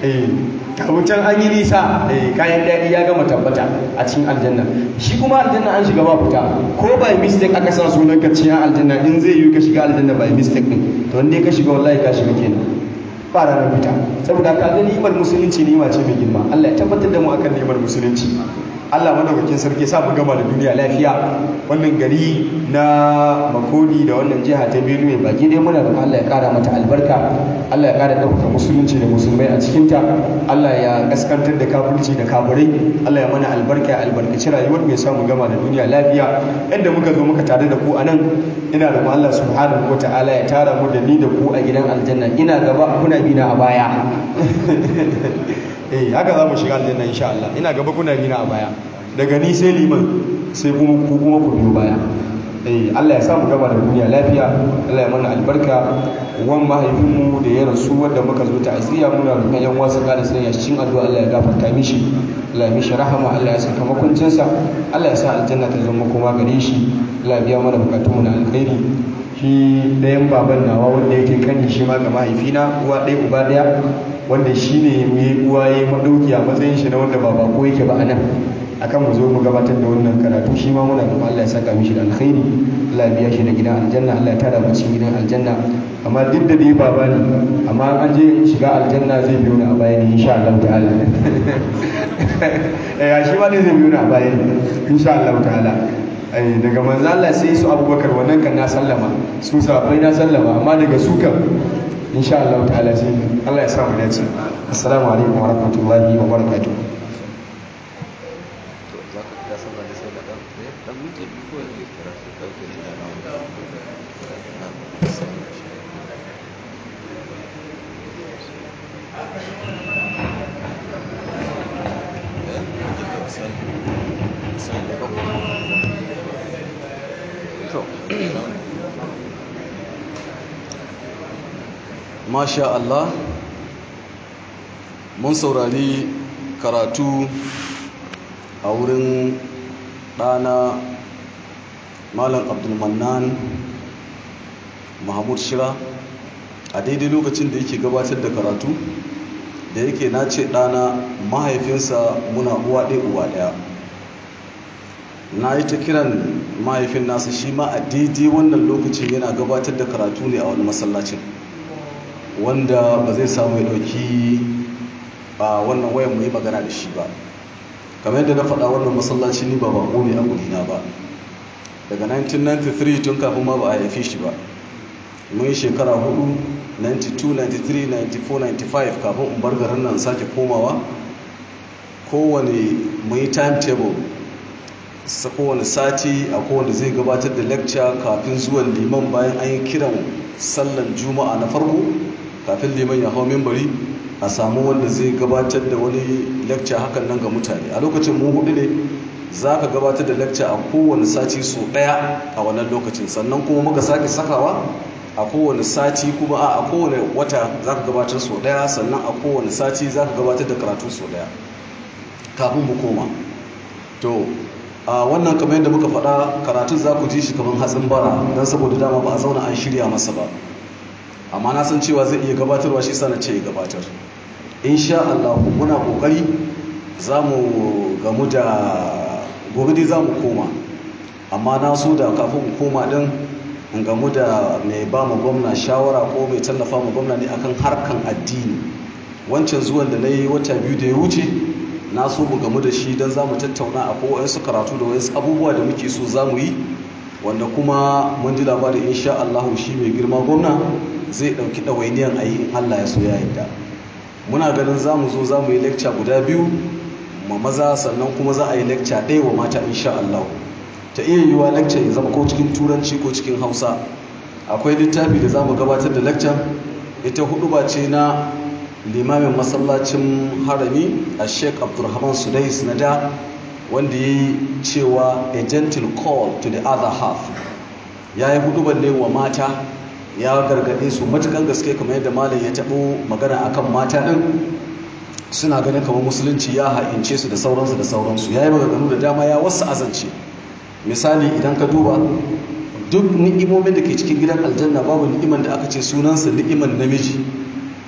[SPEAKER 1] eh kawutan an yi nisa eh kayan daɗi ya gama tabbata a cikin aljanna shi kuma aljanna an shiga ba fita ko by mistake aka sa sunan ka cikin aljanna in zai yi ka shiga aljanna by mistake din to wanda ka shiga wallahi ka shiga kenan ba ranar fita saboda ka ga ni'imar musulunci ni'ima ce mai girma Allah ya tabbatar da mu akan ni'imar musulunci Allah madaukakin sarki sa mu gama da duniya lafiya wannan gari na Makodi da wannan jiha ta Benue baki dai muna roƙon Allah ya kara mata albarka Allah ya kara ɗaukaka musulunci da musulmai a cikin ta Allah ya kaskantar da kafirci da kafirai Allah ya mana albarka albarkaci rayuwar mu ya sa mu gama da duniya lafiya yadda muka zo muka tare da ku anan ina roƙon Allah subhanahu wataala ya tara mu da ni da ku a gidan aljanna ina gaba kuna bina a baya eh haka za mu shiga aljanna insha Allah ina gaba kuna bina a baya daga ni sai liman sai kuma ku kuma ku biyo baya eh Allah ya sa mu gaba da duniya lafiya Allah ya mana albarka wan mahaifinmu da ya rasu wanda muka zo ta'aziyya muna roƙon yan wasu kada sai ya cikin addu'a Allah ya gafarta mishi Allah ya mishi rahama Allah ya saka makuncinsa Allah ya sa aljanna ta zama kuma gare shi Allah ya biya mana bukatunmu na alkhairi shi ɗayan baban nawa wanda yake kani shi ma ga mahaifina uwa ɗaya uba ɗaya wanda shi ne mai uwa ya maɗauki a matsayin shi na wanda ba bako yake ba a nan akan mu zo mu gabatar da wannan karatu shi ma muna da Allah ya saka mishi da alkhairi Allah ya biya shi da gidan aljanna Allah ya tara mu cikin gidan aljanna amma duk da dai baba ne amma an je shiga aljanna zai biyo ni a baya ne insha Allah ta'ala eh shi ma ne zai biyo ni a baya ne insha Allah ta'ala daga manzo Allah sai su Abubakar wannan kan na sallama su sahabbai na sallama amma daga su kan insha Allah ta'ala sai Allah ya sa mu dace assalamu alaikum wa rahmatullahi wa barakatuh
[SPEAKER 3] masha Allah mun saurari karatu a wurin ɗana malam abdulmannan mahmud shira a daidai lokacin da yake gabatar da karatu da yake na ce ɗana mahaifinsa muna uwa ɗaya uwa ɗaya na yi ta kiran mahaifin nasa shi ma a daidai wannan lokacin yana gabatar da karatu ne a wani masallacin wanda ba zai samu ya ɗauki a wannan wayan mu yi magana da shi ba kamar yadda na faɗa wannan masallaci ni ba bako ne a gudina ba daga 1993 tun kafin ma ba a haife shi ba mun yi shekara hudu 92 93 94 95 kafin in bar garin nan sake komawa kowane mun yi timetable sa kowane sati a kowane zai gabatar da lecture kafin zuwan liman bayan an yi kiran sallan juma'a na farko kafin liman ya hau mimbari a samu wanda zai gabatar da wani lecture hakan nan ga mutane a lokacin mu hudu ne za ka gabatar da lecture a kowane sati so daya a wannan lokacin sannan kuma muka sake sakawa a kowane sati kuma a kowane wata za ka gabatar so daya sannan a kowane sati za ka gabatar da karatu so daya kafin mu koma to a wannan kamar yadda muka faɗa karatun za ku ji shi kamar hatsin bara don saboda dama ba a zauna an shirya masa ba amma na san cewa zai iya gabatarwa shi sana ce ya gabatar insha Allah muna kokari za mu gamu da gobe dai za mu koma amma na so da kafin mu koma din in gamu da mai ba mu gwamna shawara ko mai tallafa mu gwamna ne akan harkan addini wancan zuwan da na yi wata biyu da ya wuce na so mu gamu da shi don za mu tattauna a kowayensu karatu da wayansu abubuwa da muke so za mu yi wanda kuma mun ji labarin insha Allah shi mai girma gwamna zai ɗauki ɗawainiyan a yi in Allah ya so ya yadda muna ganin za mu zo za mu yi lecture guda biyu ma maza sannan kuma za a yi lecture ɗaya wa mata insha Allah ta iya yiwuwa lecture ya zama ko cikin turanci ko cikin hausa akwai littafi da za mu gabatar da lecture ita hudu ba ce na limamin masallacin harami a sheik abdulrahman sudais na da wanda ya yi cewa a gentle call to the other half ya yi hudubar ne wa mata ya gargaɗe su matukan gaske kamar yadda malam ya taɓo magana akan mata ɗin suna ganin kamar musulunci ya ha'ince su da sauransu da sauransu ya yi maganganu da dama ya wasu azance misali idan ka duba duk ni'imomin da ke cikin gidan aljanna babu ni'iman da aka ce sunansa ni'iman namiji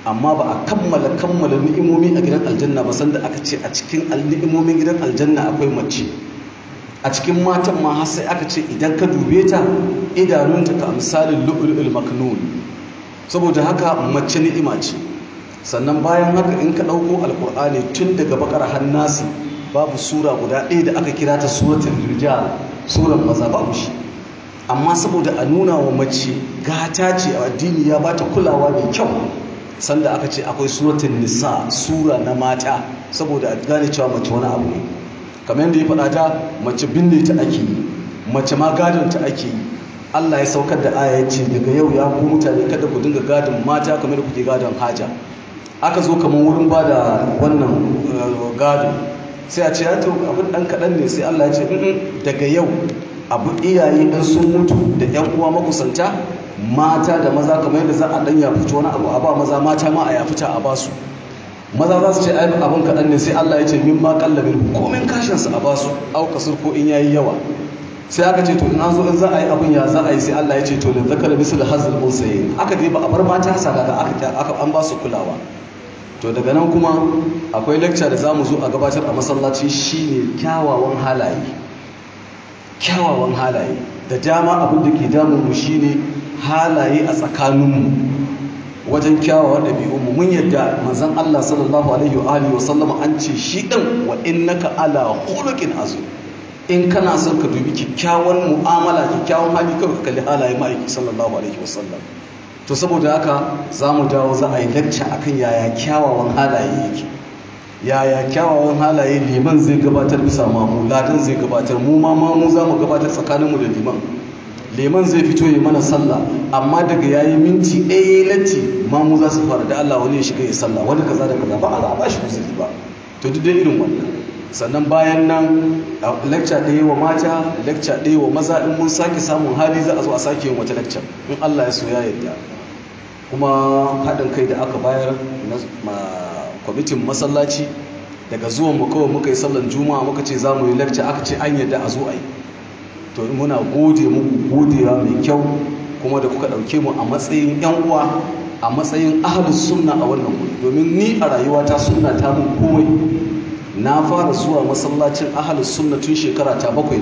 [SPEAKER 3] amma ba a kammala kammala ni'imomi a gidan aljanna ba sanda aka ce a cikin ni'imomin gidan aljanna akwai mace a cikin matan ma har sai aka ce idan ka dube ta idanunta ka misalin lu'ulul maknun saboda haka mace ni'ima ce sannan bayan haka in ka ɗauko alkur'ani tun daga bakar hannasi babu sura guda ɗaya da aka kira ta suratul rijal suran maza babu shi amma saboda a nuna wa mace gata ce a addini ya bata kulawa mai kyau sanda aka ce akwai suratul nisa sura na mata saboda a gane cewa mace wani abu ne kamar yadda ya faɗa ta mace binne ta ake yi mace ma gadon ta ake yi Allah ya saukar da aya ce daga yau ya ku mutane kada ku dinga gadon mata kamar da kuke gadon haja aka zo kamar wurin ba da wannan gado sai a ce ya to abin ɗan kaɗan ne sai Allah ya ce daga yau abu iyaye ɗan sun mutu da ‘yan uwa makusanta mata da maza kamar yadda za a ɗan ya fito wani abu a ba maza mata ma a ya fita a basu maza za su ce ai abin kaɗan ne sai Allah ya ce min ma kallabin komin kashinsu a basu au kasur ko in yayi yawa sai aka ce to in an zo in za a yi abin ya za a yi sai Allah ya ce to da zakar bisu da hazil unsayin aka je ba a bar mata saka da aka aka an ba su kulawa to daga nan kuma akwai lecture da zamu zo a gabatar a masallaci shine kyawawan halaye kyawawan halaye da dama abin da ke damun mu shine halaye a tsakaninmu wajen kyawawan ɗabi'unmu mun yadda manzon Allah sallallahu alaihi wa alihi wa sallama an ce shi din wa innaka ala khuluqin azim in kana son ka dubi kyakkyawan mu'amala kyakkyawan hali kawai ka kalli halaye ma'aiki sallallahu alaihi wa sallam to saboda haka za mu dawo za a yi lacca akan yaya kyawawan halaye yake yaya kyawawan halaye liman zai gabatar bisa mamu ladan zai gabatar mu ma mamu za mu gabatar tsakaninmu da liman liman zai fito yi mana sallah amma daga yayi minti ɗaya latti mamu za su fara da Allah wani ya shiga ya sallah wani kaza da kaza ba a za a ba shi uzuri ba to duk dai irin wannan sannan bayan nan lecture ɗaya wa mata lecture ɗaya wa maza in mun sake samun hali za a zo a sake yin wata lecture in Allah ya so ya yarda kuma haɗin kai da aka bayar na kwamitin masallaci daga zuwan mu kawai muka yi sallan juma'a muka ce za mu yi lecture aka ce an yadda a zo a yi to muna gode muku godewa mai kyau kuma da kuka ɗauke mu a matsayin yan uwa a matsayin ahalus sunna a wannan wuri domin ni a rayuwata sunna ta mun komai na fara zuwa masallacin ahalus sunna tun shekara ta bakwai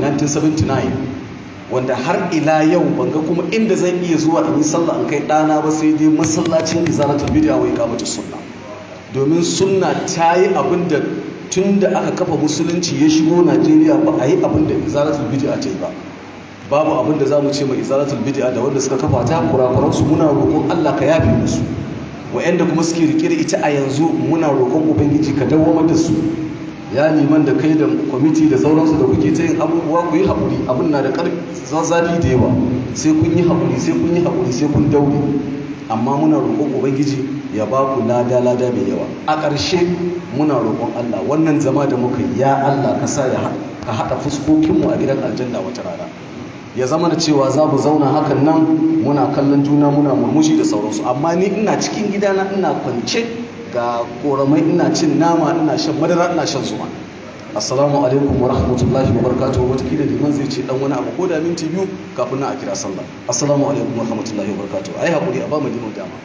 [SPEAKER 3] 1979 wanda har ila yau banga kuma inda zan iya zuwa in yi sallah in kai ɗana ba sai dai masallacin izalatul bid'a wai kamata sunna domin sunna ta yi abin da tun da aka kafa musulunci ya shigo najeriya ba a yi abin da izalatul bid'a ta yi ba babu abin da za mu ce mai izalatul bid'a da wanda suka kafa ta kurakuransu muna roƙon allah ka yafe musu wa'anda kuma suke rike da ita a yanzu muna roƙon ubangiji ka dawwamar da su ya liman da kai da kwamiti da sauransu da kuke ta yin abubuwa ku yi haƙuri abin na da zafi da yawa sai kun yi haƙuri sai kun yi haƙuri sai kun daure amma muna roƙon ubangiji ya ba ku lada lada mai yawa a ƙarshe muna roƙon allah wannan zama da muka yi ya allah ka sa ya ka haɗa fuskokinmu a gidan aljanna wata rana ya zama da cewa za mu zauna hakan nan muna kallon juna muna murmushi da sauransu amma ni ina cikin gidana ina kwance ga koramai ina cin nama ina shan madara ina shan zuma assalamu alaikum wa rahmatullahi wa barakatuhu wata kila liman zai ce dan wani abu ko da minti biyu kafin na a kira sallah assalamu alaikum wa rahmatullahi wa barakatuhu ai hakuri a ba mu liman dama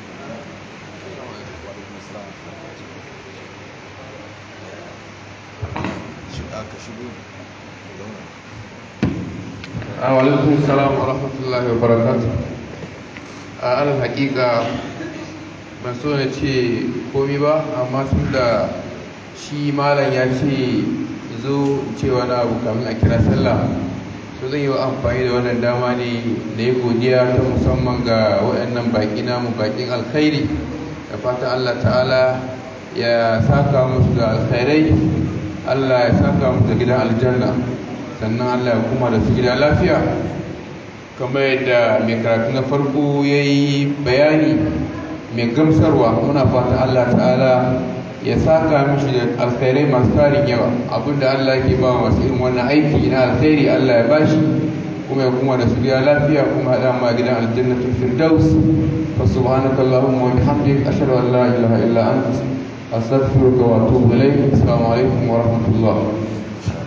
[SPEAKER 4] alaikum salam wa rahmatullahi wa barakatuh a alal hakika ban so na ce komi ba amma tun da shi malam ya ce zo ce wani abu kamin a kira sallah so zan yi wa amfani da wannan dama ne da ya godiya ta musamman ga waɗannan baƙi namu baƙin alkhairi da fatan allah ta'ala ya saka musu da alkhairai allah ya saka musu da gidan aljanna sannan allah ya kuma da su gida lafiya kamar yadda mai karatu na farko ya yi bayani mai gamsarwa muna fata Allah ta'ala ya saka mishi da alkhairai masu tarin yawa abinda Allah ke ba masu irin wannan aiki na alkhairi Allah ya bashi kuma ya kuma da su gida lafiya kuma haɗa ma gidan aljannatul firdaus fa subhanaka allahumma wa bihamdik ashhadu an la ilaha illa anta astaghfiruka wa atubu ilayk assalamu alaikum wa rahmatullah